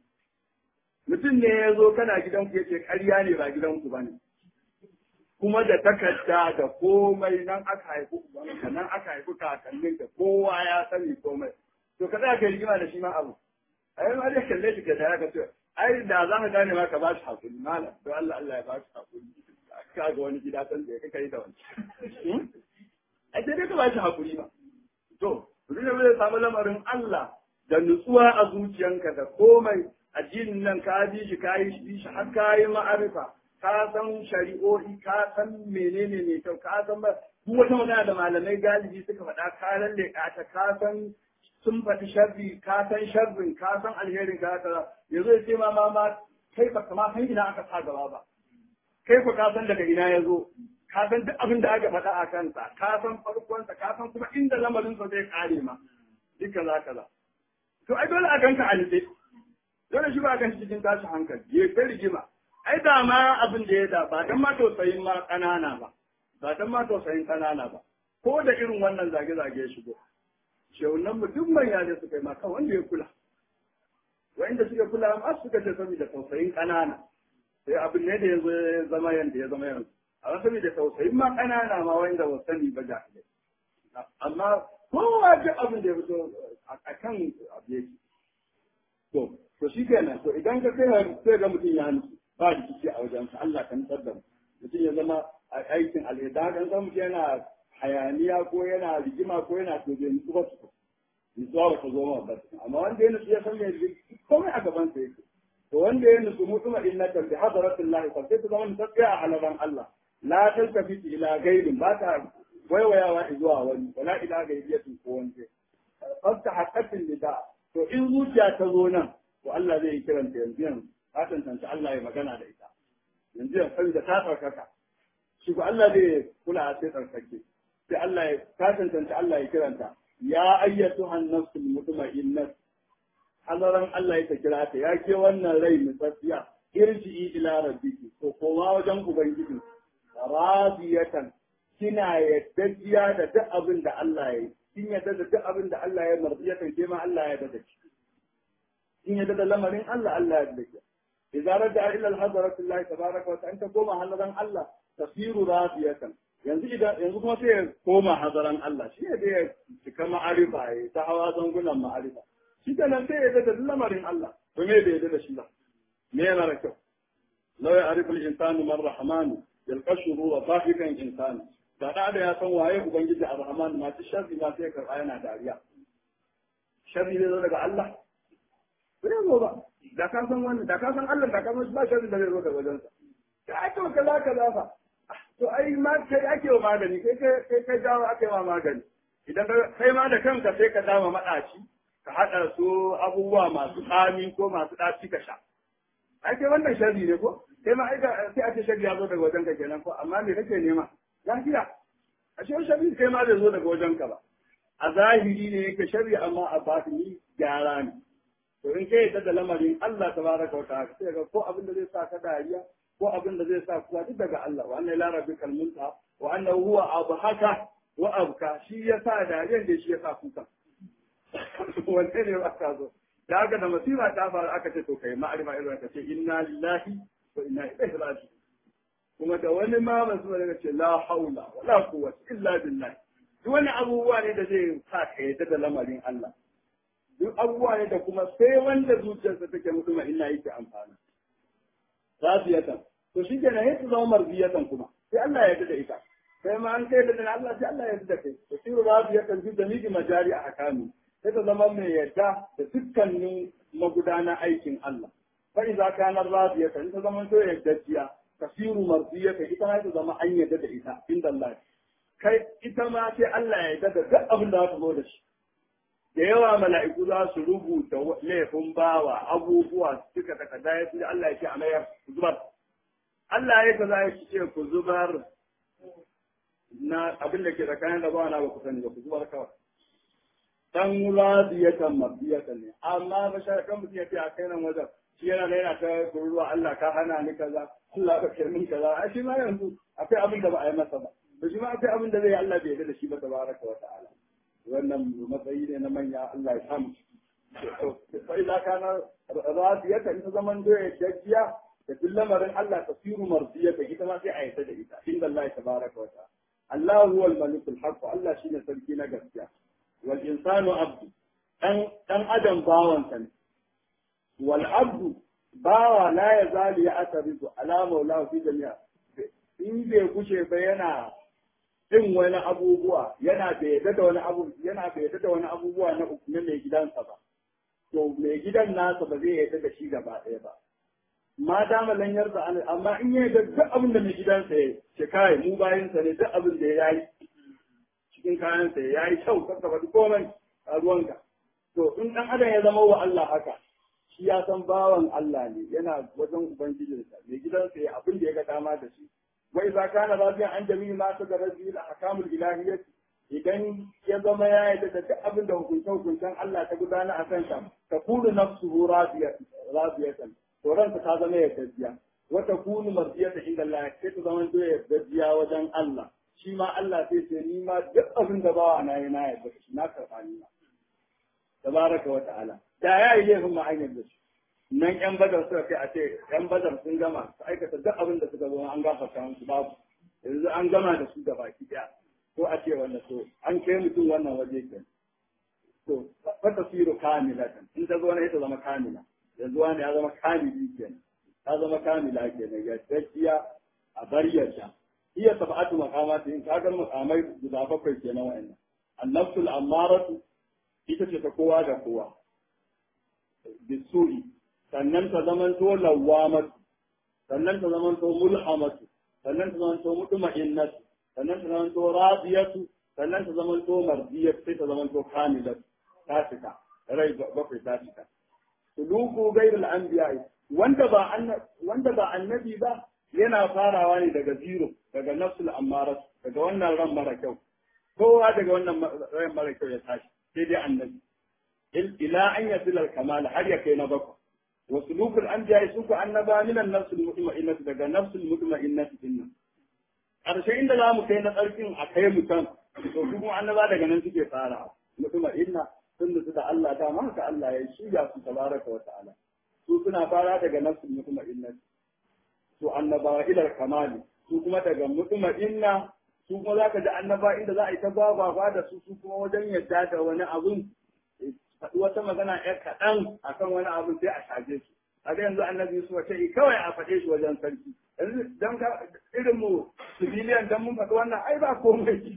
mutum ne ya zo kana gidanku ya ce ƙarya ne ba gidanku ba ne kuma da takarda da komai nan aka haifi ubanka nan aka haifi kakannin ka kowa ya sani komai to ka za ka yi rigima da shi ma abu a yi ma zai kalle shi ka da ka ce ai da za ka gane ma ka ba shi hakuri malam don Allah Allah ya ba shi hakuri ka ga wani gida san da ya kai da wani ai sai dai ka ba shi hakuri ba to mutum ne zai samu lamarin Allah da nutsuwa a zuciyanka da komai addinin nan ka bi shi ka yi shi har ka yi ma'arifa ka san shari'o'i ka san menene mai kyau ka san ba duk wata magana da malamai galibi suka faɗa ka lalle ka ta ka san sun faɗi sharri ka san sharrin ka san alherin ka ta yanzu ya ce ma ma ma kai ba kama san ina aka sa gaba ba kai ko ka san daga ina ya zo ka san duk abin da aka faɗa a kansa ka san farkonsa ka san kuma inda lamarinsa zai kare ma duk kaza kaza to ai dole a ganka a nitse dole shi ba kan cikin tashi hankali ya kai rigima ai da ma abin da ya da ba dan ma tausayin ma kanana ba ba dan ma tausayin kanana ba ko da irin wannan zage zage ya shigo shehunan mu duk manya ne suka yi ma kan wanda ya kula wanda suka kula ma suka ce saboda tausayin kanana sai abin ne da ya zo ya zama yanda ya zama yanzu a saboda tausayin ma kanana ma wanda ba sani ba jahilai amma kowa duk abin da ya fito a kan abu yake to to shi kenan to idan ka kai sai ga mutum ya nufi ba rikici a wajensa Allah kan nutsar da mutum ya zama a aikin alheda kan san mutum yana hayaniya ko yana rigima ko yana to bai nutsu ba su nutsuwa ba ta zo ma ba amma wanda ya nutsu ya san mai komai a gaban sa yake to wanda ya nutsu mutuma innaka bi hadratillahi fa sai ta zama nutsatsiya a halaran Allah la taltafi ila gaibin ba ta waiwayawa zuwa wani wala ila gaibiyatin ko wani fasta haqqatin lida to in zuciya ta zo nan to Allah zai yi kiranta yanzu yanzu ka tantance Allah ya magana da ita yanzu ya san da ta tsarkaka shi ko Allah zai kula a sai tsarkake sai Allah ya ka tantance Allah ya kiranta ya ayyatu an-nafsul mutma'innah halaran Allah ya kira ta ya ke wannan rai mutsaffiya irji'i ila rabbiki to koma wajen ubangiji radiyatan kina yaddajiya da duk abin da Allah ya yi kin yadda da duk abin da Allah ya marziyatan ke ma Allah ya yadda da shi in yadda da lamarin Allah Allah ya yadda shi idza raja ila al-hadratu Allah tabaraka wa ta'ala ta koma hadaran Allah tasiru radiyatan yanzu idan yanzu kuma sai ya koma hadaran Allah shi ne da ya cika ma'arifa ya ta hawa zangunan ma'arifa shi da nan sai ya yadda da lamarin Allah to me bai yadda da shi ba me yana da kyau law ya'rifu al-insanu man rahmanu yalqashu wa dhahikan insanu da da ya san waye ubangiji ar-rahman ma ta sharri ma sai karɓa yana dariya sharri ne zo daga Allah bai zo ba da ka san wannan da ka san Allah da ka san ba sharri da zai zo daga wajensa da ake wa kaza kaza fa to ai ma kai ake wa magani kai kai kai jawo ake wa magani idan kai ma da kanka sai ka dama madaci ka hada su abubuwa masu tsami ko masu daci ka sha ai kai wannan sharri ne ko kai ma ai sai a ce sharri ya zo daga wajenka kenan ko amma me kake nema lafiya a shi sharri kai ma bai zo daga wajenka ba a zahiri ne yake sharri amma a batini gyara ne to in kai yadda da lamarin Allah tabaraka wa ta'ala sai ga ko abin da zai sa ka dariya ko abin da zai sa kuwa duk daga Allah wa anna ila rabbikal munta wa annahu huwa abhaka wa abka shi ya sa dariyan da shi ya sa kuka wanne ne ba ka zo da haka da masifa ta faru aka ce to kai ma'arifa irin ka ce inna lillahi wa inna ilaihi raji'un kuma da wani ma masu daga ce la haula wala quwwata illa billah duk wani abubuwa ne da zai sa ka yadda da lamarin Allah duk abubuwa ne da kuma sai wanda zuciyarsa take mutuma ina yake amfana radiyatan to shi kenan sai ta zama marbiyatan kuma sai Allah ya yarda da ita sai ma an kai da Allah sai Allah ya yarda da kai to shi radiyatan fi jami'i majari a hakami sai ta zama mai yarda da dukkanin magudanan aikin Allah fa idza kana radiyatan ta zama to yardajjiya kasiru mardiyatan ita ma ta zama an yarda da ita inda Allah kai ita ma sai Allah ya yarda da duk abin da za ta zo da shi da yawa mala'iku za su rubuta laifin bawa abubuwa suka takarda ya fi Allah ya ce a mayar ku zubar. Allah ya kaza ya ce ku zubar na abin da ke tsakanin da bawa na ba ku sani ba ku zubar kawai. Dan radiyatan mabiyatan ne amma ba shi kan mutum ya ce a kai nan wajen shi yana da yana ta kururuwa Allah ka hana ni kaza Allah ka kai min kaza a shi ma yanzu akwai abin da ba a yi masa ba. Da shi ma akwai abin da zai yi Allah bai yarda da shi ba tabaraka wa ta'ala. wannan matsayi ne na manya Allah ya samu sai da kana radiyata ita zaman doya jajiya da duk lamarin Allah tasiru mardiyata ita ma sai a yata da ita inda Allah ya tabaraka wa ta'ala Allah huwa al-malik al-haq Allah shine sarki na gaskiya wal insanu abdu dan dan adam bawan sa ne wal abdu bawa la yazali ya atarizu ala maulahu fi jami'a in bai kushe ba yana yin wani abubuwa yana bai yadda da wani abu yana bai yadda da wani abubuwa na na mai gidansa ba to mai gidan nasa ba zai yadda da shi gaba ɗaya ba ma dama lan yarda an amma in ya yadda duk abin da mai gidansa ya ce kai mu bayan sa ne duk abin da ya yi cikin kayan sa ya yi kyau kanka ba komai a ruwanka to in dan adam ya zama wa Allah haka shi ya san bawan Allah ne yana wajen ubangijinsa mai gidansa ya abin da ya ga dama da shi وإذا كان راضيا عن جميع ما تدرس به الأحكام الإلهية idan ya zama ya yi da duk abin da hukuncen hukuncen Allah ta gudana a kansa ta kunu nafsuhu radiyatan to ranka ta zama ya gajiya wa ta kunu mardiyatan inda Allah sai ta zama ya gajiya wajen Allah shi ma Allah sai ce ni ma duk abin da bawa na yi na yarda shi na karɓa ni ma tabaraka wa ta'ala da ya yi laifin ma an yarda shi nan yan badar suka kai a ce yan badar sun gama su aikata duk abin da suka zo an gafarta musu babu yanzu an gama da su da baki daya ko a ce wannan to an kai mutum wannan waje ke to fa tasiru kamilatan in ta zo ne ita zama kamila yanzu wani ya zama kamili kenan ta zama kamila kenan ya gaskiya a bar yadda iya sab'atu maqamati in ka ga makamai guda bakwai kenan wa'annan annafsul ammaratu ita ce ta kowa da kowa bisu'i sannan ta zamanto lawamatu sannan ta zamanto mulhamatu sannan ta zamanto mutma'innatu sannan ta zamanto radiyatu sannan ta zamanto mardiyatu sai ta zamanto kamilatu ta cika rai bakwai ta cika suluku gairul anbiya wanda ba wanda ba annabi ba yana farawa ne daga zero daga nafsul ammarat daga wannan ran mara kyau kowa daga wannan ran mara kyau ya tashi sai dai annabi ila an yasil kamal har ya kai na bakwai وسلوك الأنبياء سوك أنبا من النفس المطمئنة daga نفس المطمئنة dinnan. ƙarshe inda za mu kai na tsarkin a kai mutum to kuma annaba daga nan suke fara mutma'inna sun da su da Allah ta ma haka Allah ya shirya su tabaraka wa ta'ala su suna fara daga nafsul mutma'inna su annaba ila kamali su kuma daga mutma'inna su kuma zaka ji annaba inda za a yi ta baba da su su kuma wajen yadda da wani abun faɗi wata magana ‘yar kaɗan a kan wani abu sai a shaje su. A ga yanzu annabi su wace kawai a faɗe shi wajen sarki. Yanzu don ka irin mu civilian don mun faɗi wannan ai ba komai.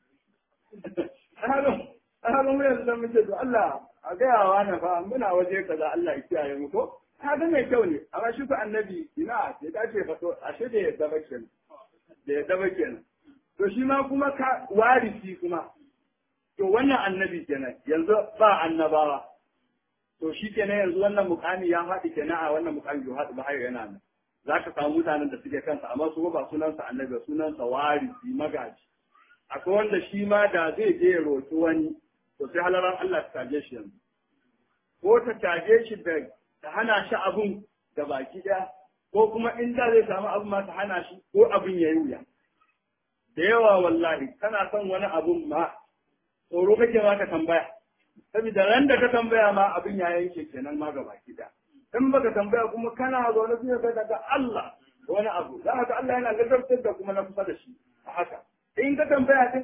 A halin mu yanzu don muke to Allah a gaya wa na fa muna waje kaza Allah ya kiyaye mu ko. Ka ga mai kyau ne amma shi ku annabi ina sai ta ce fato ashe da yadda ba kenan. Da yadda ba kenan. To shi ma kuma ka warisi kuma to wannan annabi kenan yanzu ba annabawa to shi kenan yanzu wannan mukami ya haɗi kenan a wannan mukami ya haɗi ba har yana nan za ka samu mutanen da suke kansa amma su ba sunansa annabi ba sunansa warisi magaji akwai wanda shi ma da zai je ya roki wani to sai halaran Allah ta tage shi yanzu ko ta tage shi da ta hana shi abun da baki ɗaya ko kuma in da zai samu abun ma ta hana shi ko abin ya yi wuya da yawa wallahi kana son wani abun ma tsoro kake ma ka tambaya saboda ran da ka tambaya ma abin ya yanke kenan ma gaba da in baka tambaya kuma kana zaune sai ka daga Allah wani abu za ka Allah yana gadartar da kuma na kusa da shi a haka in ka tambaya din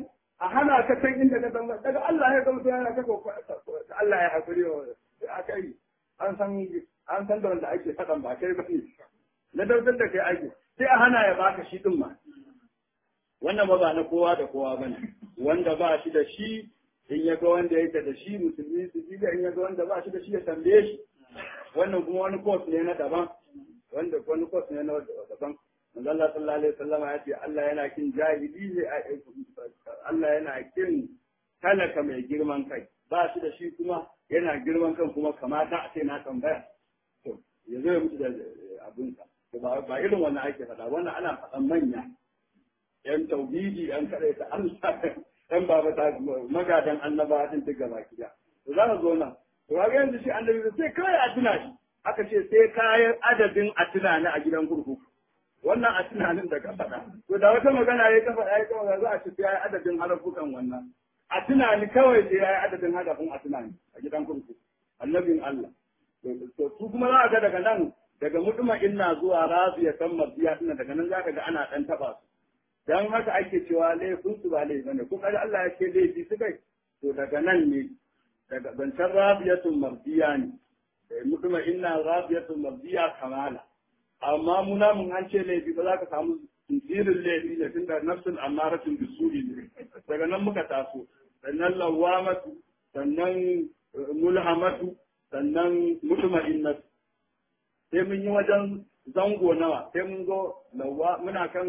a hana ka san inda ka san daga Allah ya gamsu yana ka ko Allah ya hakuri wa akai an san an san da wanda ake faɗan ba kai ba ne na daudar da kai ake sai a hana ya baka shi din ma wannan ba ba na kowa da kowa bane wanda ba shi da shi in ya ga wanda yake da shi musulmi su ji in ya ga wanda ba shi da shi ya tambaye shi wannan kuma wani course ne na daban wanda wani course ne na daban manzo Allah sallallahu alaihi wasallam ya ce Allah yana kin jahili ne Allah yana kin talaka mai girman kai ba shi da shi kuma yana girman kan kuma kamata a ce na tambaya to ya zo ya mutu da abinsa ba irin wannan ake faɗa wannan ana faɗan manya yan tauhidi yan kadaita Allah dan baba ta magadan annaba din duk gaba kiya to za ka zo nan to ga yanzu shi annabi sai kai a tuna shi aka ce sai kayan adadin a tunani a gidan kurkuku wannan a tunanin da ka faɗa to da wata magana ya ta faɗa ya ta magana za a ce sai yayi adadin harafukan wannan a tunani kawai sai yayi adadin hadafin a tunani a gidan kurkuku annabin Allah to su kuma za ka ga daga nan daga mutuma inna zuwa raziya kan marziya dinnan daga nan zaka ga ana dan taba su dan haka ake cewa laifin su ba laifi bane ko kaga Allah ya ce laifi su kai to daga nan ne daga zancen rabiyatun marziya ne mutuma inna rabiyatun marziya kamala amma muna mun an ce laifi ba za ka samu tsirin laifi ne tunda nafsul amaratun bisuri ne daga nan muka taso sannan lawamatu sannan mulhamatu sannan mutuma innatu sai mun yi wajen zango nawa sai mun zo lawa muna kan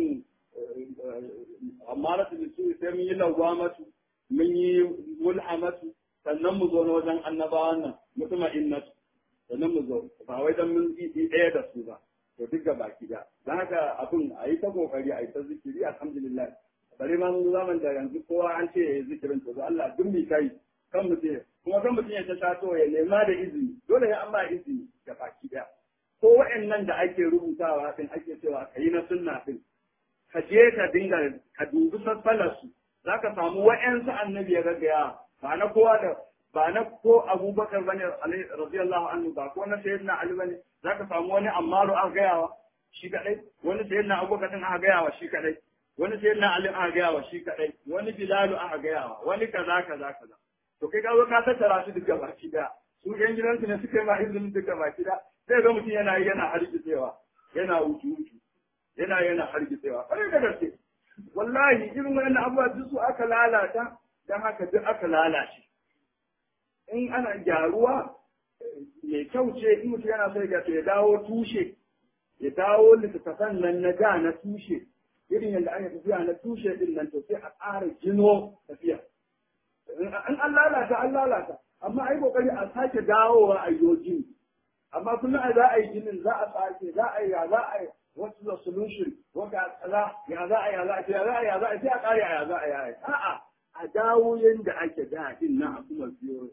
amaratu bisu sai mun yi lawamatu mun yi mulhamatu sannan mu zo na wajen annabawan nan mutuma innatu sannan mu zo ba wai dan mun yi ɗaya da su ba to duk ga baki da dan haka abin a yi ta kokari a yi ta zikiri alhamdulillah bari ma mun zaman da yanzu kowa an ce ya yi zikirin to Allah duk mi kai kan mutum kuma kan mutum ya ta taso ya nema da izini dole ya an ba izini ga baki daya ko wa'annan da ake rubutawa din ake cewa ka yi na sunna din ka je ka dinga ka dubi sassalar su za ka samu wa'ansu annabi ya gaggaya ba na kowa da ba na ko abubakar bane radiyallahu anhu ba ko na sayyidina ali bane za ka samu wani ammaru aka gayawa shi kadai wani sayyidina abubakar din aka gayawa shi kadai wani sayyidina ali aka gayawa shi kadai wani bilalu aka gayawa wani kaza kaza kaza to kai ka zo ka tattara su duka baki daya su yan gidansu ne suka yi ma izinin duka baki daya sai ga mutum yana yi yana hargitsewa yana wuce wuce yana yana hargitsewa kwarai da gaske wallahi irin wannan abubuwa duk su aka lalata dan haka duk aka lalace in ana gyaruwa mai kyau ce in mutum yana so ya ya dawo tushe ya dawo littattafan nan na da na tushe irin yadda aka tafiya na tushe din nan to sai a ƙara gino tafiya in an lalata an lalata amma ai kokari a sake dawowa a yojin amma kullum a za a yi ginin za a sake za a yi ya za a yi what's the solution wata kaza ya za a ya za a ya za a ya za a sai a kare a ya za a ya a'a a dawo yanda ake da din nan a kuma biyo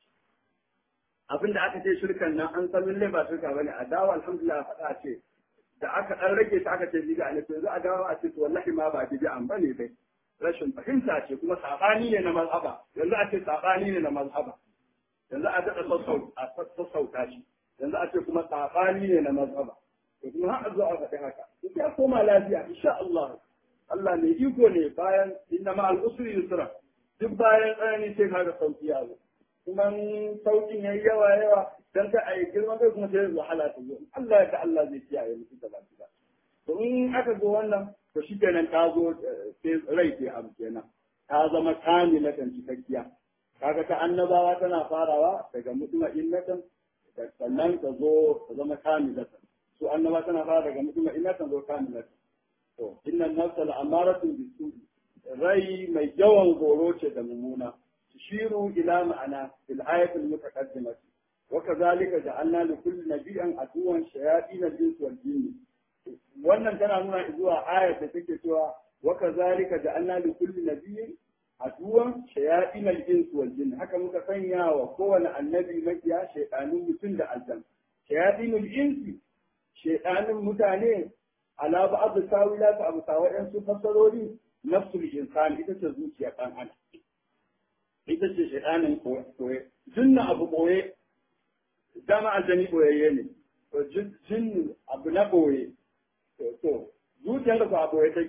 abin da aka ce shirkan nan an san lalle ba shirka bane a dawo alhamdulillah faɗa ce da aka dan rage ta aka ce bid'a ne to yanzu a dawo a ce to wallahi ma ba bid'a bane dai rashin fahimta ce kuma sabani ne na mazhaba yanzu a ce sabani ne na mazhaba yanzu a daɗa sassauta shi yanzu a ce kuma saɓani ne na mazhaba to kuma har zo a faɗi haka duk ya koma lafiya insha Allah Allah ne iko ne bayan inna ma al-usri yusra duk bayan tsanani sai kaga sauki ya zo kuma saukin yayi yawa yawa dan ka ayi girman kai kuma sai wahala ta zo Allah ya ta Allah zai kiyaye mutum da baki to in aka zo wannan to shi kenan ta zo sai rai ke abu kenan ta zama kamilatan cikakkiya kaga ta annabawa tana farawa daga mutuma innatan sannan ta zo ta zama kamilatan su annaba tana fara daga mutuma innatan zo kamilatan to innan nafsa al'amaratu bisu rai mai yawan goro ce da mummuna tushiru ila ma'ana fil ayatil mutaqaddimah wa kadhalika ja'alna li kulli nabiyyin aduwan shayatin al-ins wal jinn wannan tana nuna zuwa ayat da take cewa wa kadhalika ja'alna li kulli nabiyyin aduwan shayatin al-ins wal jinn haka muka sanya wa kowane annabi makiya shaytanun mutum da aljan shayatin al-ins shaytanun mutane ala ba'd tawilat abu tawayan su fasarori nafsul insan ita ce zuciya dan adam ita ce shaytanin koye jinna abu koye dama aljani koyayye ne to jin abu na koye to zuciyar da ba koye take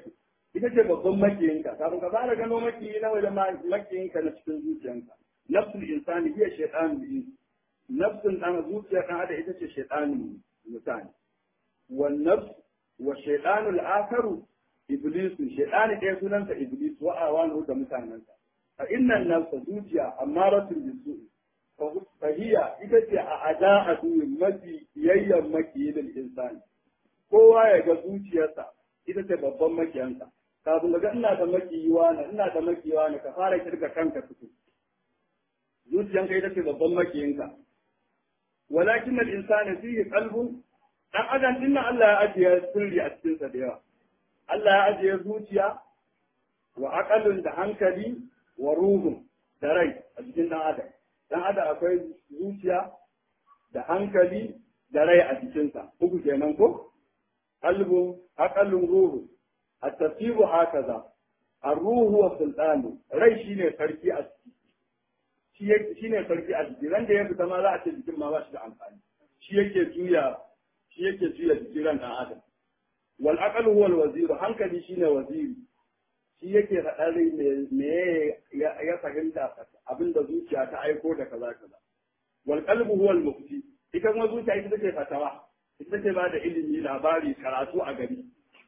ita ce babban makiyinka kafin ka fara gano makiyi na wajen makiyinka na cikin zuciyanka nafsul insani hiya shaytanul ins nafsun dan zuciya dan ada ita ce shaytanul mutane wan nafs wa shaytanul akaru iblis shaytani ɗaya sunansa iblis wa awanu da mutanensa fa innan nafsa zuciya amaratul bisu fa hiya ita ce a ada'atu mafi yayyan makiyin insani kowa ya ga zuciyarsa ita ce babban makiyansa kafin ga ina da makiyiwa na ina da makiyiwa na ka fara kirga kanka tuku zuciyanka ita ce babban makiyinka walakin al insani fihi qalbun dan adam din Allah ya ajiye sirri a cikin sa da yawa Allah ya ajiye zuciya wa aqalun da hankali wa ruhun da rai a cikin dan adam dan adam akwai zuciya da hankali da rai a cikinsa uku kenan ko qalbun aqalun ruhu الترتيب هكذا الروح هو السلطان rai shine sarki a ciki shi ne sarki a ciki ran da ya fita ma za a ce jikin ma ba shi da amfani shi yake juya shi yake juya jikin ran dan adam wal aqlu huwa al wazir hankali shine waziri shi yake faɗa rai me ya fahimta abinda zuciya ta aiko da kaza kaza wal qalbu huwa al mufti ita kuma zuciya ita take fatawa ita take ba da ilimi labari karatu a gari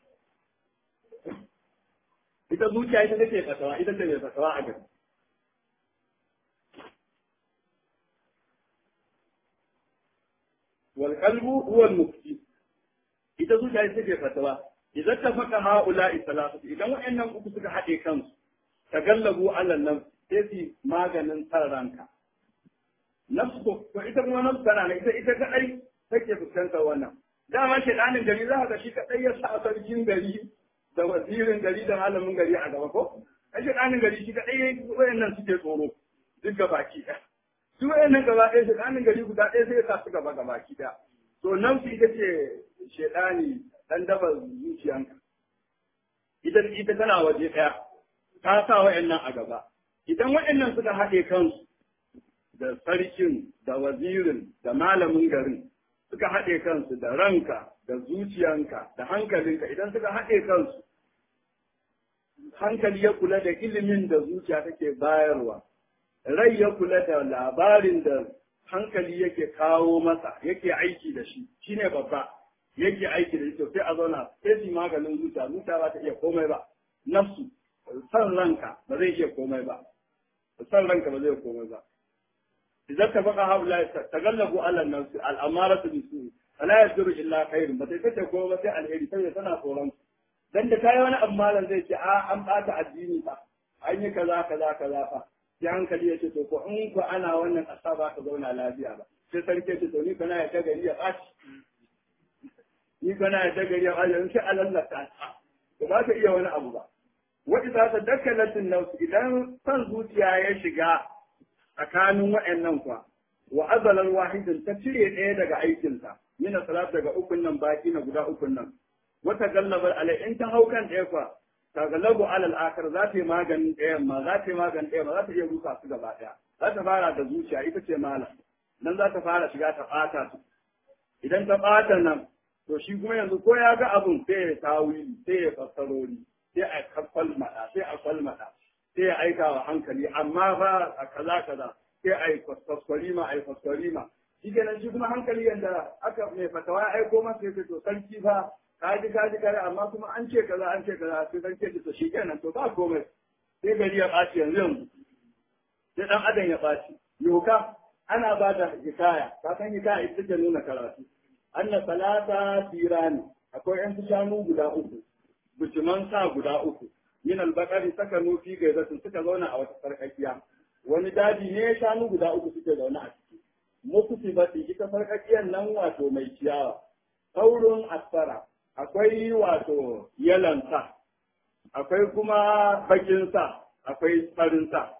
ita zuciya ita take fatawa ita ce mai fatawa a gari wal qalbu huwa al mufti ita zuciya ita take fatawa idan ta faka haula salatu idan wayannan uku suka haɗe kansu tagallabu ala nan sai su maganin san ranka nafsu to ita kuma nafsu tana ita ita kadai take fuskantar wannan dama shedanin gari za ka ga shi kadai ya sa sarkin gari da wazirin gari da malamin gari a gaba ko a shedanin gari shi kadai wayannan suke tsoro duk gabaki ɗaya su wayannan gaba ɗaya shedanin gari guda ɗaya sai ya sa su gaba gabaki ɗaya to nafsu ita ce shedani dan daba zuciyanka ita ita tana waje ɗaya ta sa wayannan a gaba idan wayannan suka haɗe kansu da sarkin da wazirin da malamin garin suka haɗe kansu da ranka da zuciyanka da hankalinka idan suka haɗe kansu hankali ya kula da ilimin da zuciya take bayarwa rai ya kula da labarin da hankali yake kawo masa yake aiki da shi shine babba yake aiki da shi to sai a zauna sai su maganin zuciya zuciya ba ta iya komai ba nafsu san ranka ba zai iya komai ba san ranka ba zai iya komai ba idan ka baka haula tagallabu ala nafsi al'amaratu bisu fala yadru illa khairun ba sai kace ko ba sai alheri sai tana tsoron dan da kai wani abu malam zai ce a an bata addini fa an yi kaza kaza kaza fa sai hankali ya ce to ko in ko ana wannan kasa ba ka zauna lafiya ba sai sarki ce to ni kana ya ta gari ya baci ni kana ya ta gari ya baci in sai alallata ta ba ka iya wani abu ba wa idza tadakkalatin nafs idan san zuciya ya shiga tsakanin wa'annan kwa wa azalan wahidin ta cire ɗaya daga aikinsa mina salat daga ukun nan baki na guda ukun nan wata gallabar alai in ta hau kan ɗaya kwa ta gallabu alal akar za ta yi maganin ɗayan ma za ta yi maganin ɗayan ma za ta iya rusa su gaba ɗaya za ta fara da zuciya ita ce malam nan za ta fara shiga ta ɓata su idan ta ɓata nan to shi kuma yanzu ko ya ga abun sai ya tawili sai ya fassarori sai a kwalmaɗa sai a kwalmaɗa sai ya aika wa hankali amma fa a kaza kaza sai a yi kwaskwarima a yi kwaskwarima shi kenan shi kuma hankali yadda aka mai fatawa ya aiko masa ya ce to sarki fa ka ji ka ji kare amma kuma an ce kaza an ce kaza sai sarki ya ce to shi kenan to ba komai sai gari ya ɓaci yanzu yanzu sai ɗan adam ya ɓaci yoka ana ba da hikaya ka san hikaya ita take nuna karatu anna salata tirani akwai yan shanu guda uku bijiman sa guda uku min albakari saka nufi gaizatin suka zauna a wata sarkakiya wani daji ne shanu guda uku suke zaune a ciki mukuti bati ita sarkakiyar nan wato mai ciyawa saurin asfara akwai wato yalan sa akwai kuma bakin sa akwai farin sa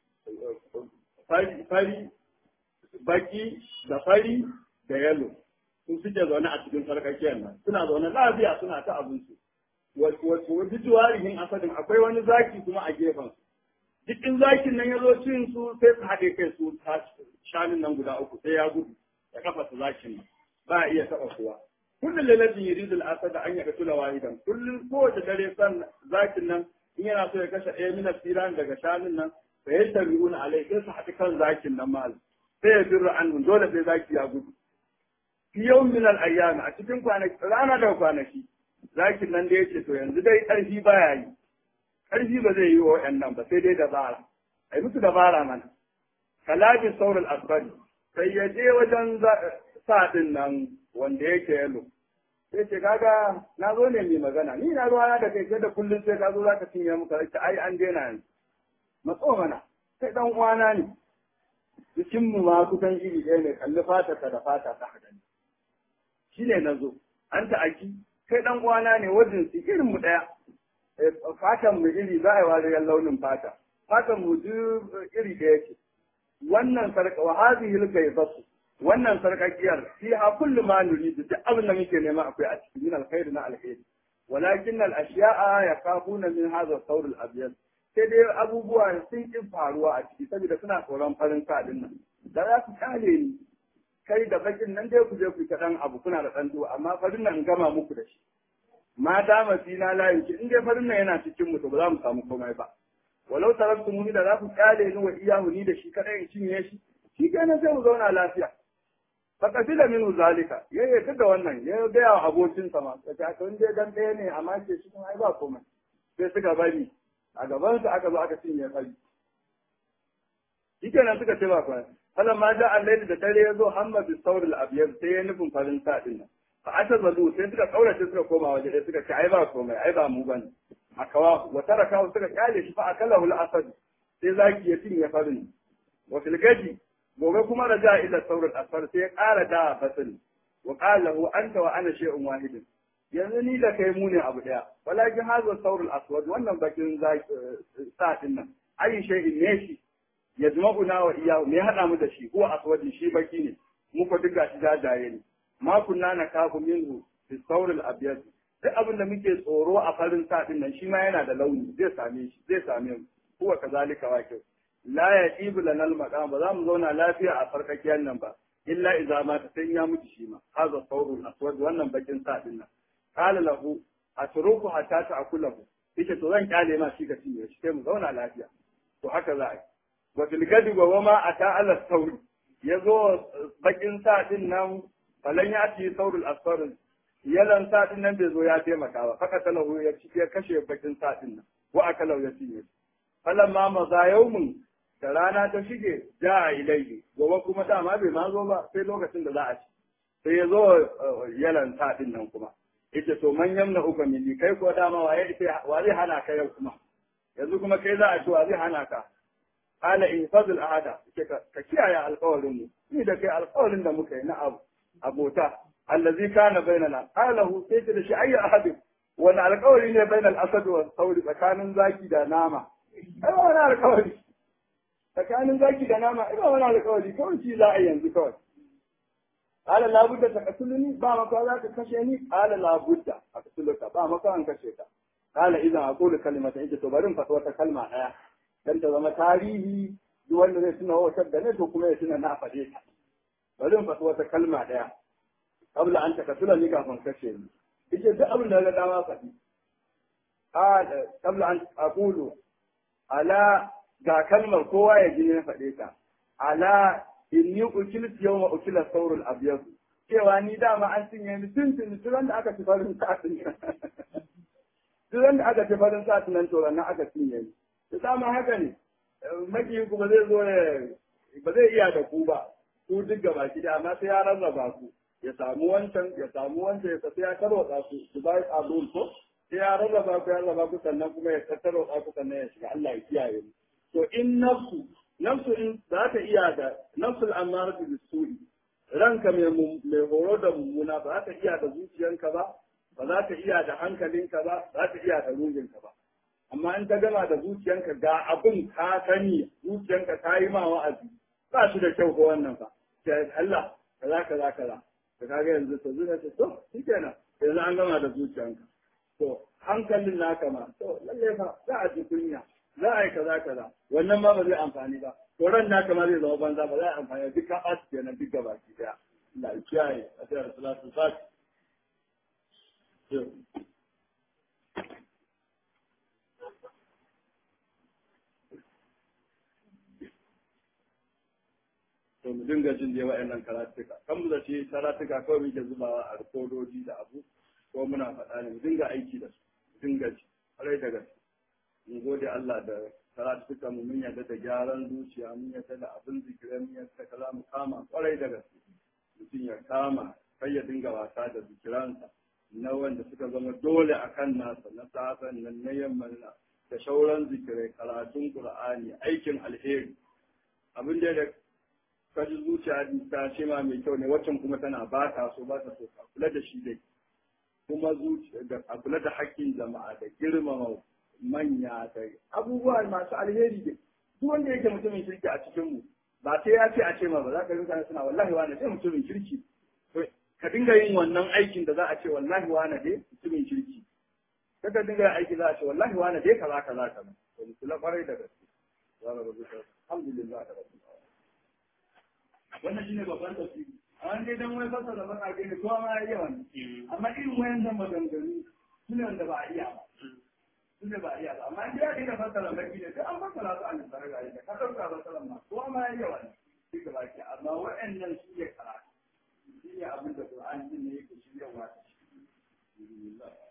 fari baki da fari da yalo sun suke zaune a cikin sarkakiyar nan suna zaune lafiya suna ta abinci wasu juwarihin asadin akwai wani zaki kuma a gefen su duk in zakin nan ya zo cin su sai su haɗe kai su shanun nan guda uku sai ya gudu ya kafa su zakin nan ba a iya taɓa kuwa kullum lailatin yuridu al-asad an yaqtula wahidan kullum kowace dare san zakin nan in yana so ya kashe ɗaya min asiran daga shanun nan fa yastabi'una alai sai su haɗu kan zakin nan mal sai ya birra an dole sai zaki ya gudu fi yawm min al-ayyam a cikin kwanaki rana da kwanaki zakin nan da yace to yanzu dai ƙarfi baya yi ƙarfi ba zai yi wa waɗannan ba sai dai dabara ai musu dabara mana kalabi saurul asfari sai ya je wajen sa din nan wanda yake yalo sai ce kaga na zo ne mai magana ni na ruwa da kai sai da kullum sai ka zo za ka cinye muka rike ai an daina yanzu matso mana sai dan uwana ne jikin mu ma kusan iri ɗaya ne kalli fata ka da fata ta haka ne shi ne na zo an ta aki kai dan uwana ne wajen su irin mu ɗaya fatan mu iri za a yi wariyar launin fata fatan mu duk iri ɗaya ce wannan sarka wa hadhihi al-gaybatu wannan sarkakiyar fiha kullu ma nuridu duk abin da muke nema akwai a cikin min alkhair na alkhairi walakin al-ashya'a yakafuna min hadha al-thawr al-abyad sai dai abubuwa sun ki faruwa a ciki saboda suna tsoron farin sa din nan da za su kale ni kai da bakin nan dai ku je ku kaɗan abu kuna da ɗan amma farin nan gama muku da shi ma dama fina la yuki in dai farin nan yana cikin mu to ba za mu samu komai ba walau taraktu muni da za ku kale ni wa iyahu ni da shi kadai in cinye shi shi kenan sai mu zauna lafiya fa qatila minhu zalika ya yi da wannan ya ga wa abokin sa ma kace to in dai dan ɗaya ne amma ke shi kuma ai ba komai sai suka bari a gaban sa aka zo aka cinye fari shi kenan suka ce ba komai falan ma da al da dare ya zo hamma bi sauril abyad sai ya nufin farin sa din nan fa ata zalu sai suka kaurace suka koma waje sai suka ce ai ba komai ai ba mu bane akawa wa taraka suka kyale shi fa akalahu al-asad sai zaki ya cinye farin wa fil gadi gobe kuma raja ila saurat asfar sai ya ƙara da fasil wa qala lahu anta wa ana shay'un wahid yanzu ni da kai mu ne abu daya walakin hadha saurul aswad wannan bakin zaki sa din nan ayi shay'in ne shi yajma'una wa iyyahu me hada mu da shi ko aswadi shi baki ne mu ko duka shi jajaye ne ma kunna nakabu minhu fi saurul abyad duk abin da muke tsoro a farin sa din nan shi ma yana da launi zai same shi zai same mu huwa kazalika waqi la yajibu lana al-maqam ba za mu zauna lafiya a farkakiyar nan ba illa idza ma ta sai ya mutu shi ma hadha sawrul aswad wannan bakin sa din nan qala lahu atruku hatta ta'kulahu yace to zan kyale ma shi ka cinye shi sai mu zauna lafiya to haka za a yi wa fil gadi wa ma ata ala sawri yazo bakin sa din nan falan ya ci sawrul aswad yalan satin nan bai zo ya taimaka ba faka talahu ya ci ya kashe bakin satin nan wa akalau ya cinye falan ma maza yaumun da rana ta shige ja ilaihi gobe kuma dama bai ma zo ba sai lokacin da za a ci sai ya zo yalan satin nan kuma yace to man yamna uka mili kai ko dama waye ita wa zai hana ka yau kuma yanzu kuma kai za a ci wa zai hana ka qala in fadl ahada ka kiyaye alƙawarin mu ni da kai alƙawarin da muka yi na abu abota allazi kana bainana qalahu sai da shi ayya ahadin wani alƙawari ne bainal asad wa sauri tsakanin zaki da nama ai ba wani alƙawari tsakanin zaki da nama ai ba wani alƙawari kawai shi za a yanzu kawai qala la budda taqtuluni ba maka za ka kashe ni qala la budda aqtuluka ba maka an kashe ka qala idan aqulu kalimatan ita to bari in faɗi wata kalma ɗaya dan ta zama tarihi duk wanda zai tuna wata da ne to kuma ya tuna na faɗe ta bari in faɗi wata kalma ɗaya قبل أن تقتلني كافن كشيني إيش ده قبل هذا دعوة فدي قال قبل أن أقول على ga kalmar kowa ya ji na faɗe ta ala inni ukilat yawma ukila saurul abyad cewa ni dama an cinye ni tun tun tun da aka ci farin sa'atin tun da aka ci farin sa'atin nan to nan aka cinye ni to dama haka ne maki ku ba zai zo ba zai iya da ku ba ku duk gaba ki da amma sai ya rarraba ku ya samu wancan ya samu wancan ya tafi ya tarwatsa su su bai abun ko sai ya rarraba ku ya rarraba ku sannan kuma ya tarwatsa ku sannan ya shiga Allah ya kiyaye mu to in nafsu nafsu in za ta iya da nafsul amaratu bisuri ranka mai mai horo da mummuna ba za ta iya da zuciyanka ba ba za ta iya da hankalinka ba za ta iya da ruhinka ba amma in ta gama da zuciyanka ga abun ka sani zuciyanka ta yi ma wa'azi ba shi da kyau ko wannan ba sai Allah kaza kaza kaza da kaga yanzu to zuciya ce to shikenan yanzu an gama da zuciyanka to hankalin naka ma to lalle fa za a ji kunya za a yi kaza kaza wannan ma ba zai amfani ba to ran naka ma zai zama banza ba za a amfani duk ka ɓaci kenan duk gaba ki daya Allah ya kiyaye a tsayar salatu fati to mu dinga jin dai wa'annan karatuka kan mu da ce karatuka kawai muke zubawa a rikodoji da abu ko muna faɗa ne mu dinga aiki da su mu dinga ji ƙwarai da gaske mu gode Allah da karatuka mu mun yarda da gyaran zuciya mun yarda da abin zikirai mun yarda kaza mu kama ƙwarai da gaske mutum ya kama kai ya dinga wasa da zikiransa na wanda suka zama dole a kan nasa na safen nan na yamman na da shauran zikirai karatun qur'ani aikin alheri abin da da kaji zuciya ta ce ma mai kyau ne waccan kuma tana ba ta so ba ta so ka kula da shi dai kuma zuciya da a kula da haƙƙin jama'a da girmama manya da abubuwa masu alheri dai duk wanda yake mutumin kirki a cikin mu ba sai ya ce a ce ma ba za ka rinka suna wallahi wani sai mutumin kirki ka dinga yin wannan aikin da za a ce wallahi wani dai mutumin kirki kada dinga yin aiki za a ce wallahi wani dai kaza kaza kaza to mu kula kwarai da gaske za mu rubuta alhamdulillah da rabbil wannan shine babban tafsiri amma dai dan wai fasa da baka gani kowa ma ya iya wannan amma irin wayan zan maganganu sune wanda ba a iya ba sune ba a iya ba amma dai ya dinga fasara baki ne sai an fasara su an tsara ga da ka dauka fasaran ma kowa ma ya iya wannan shi ga baki amma wa'annan su ne karatu shi ne abin da Qur'ani ne yake shiryawa da shi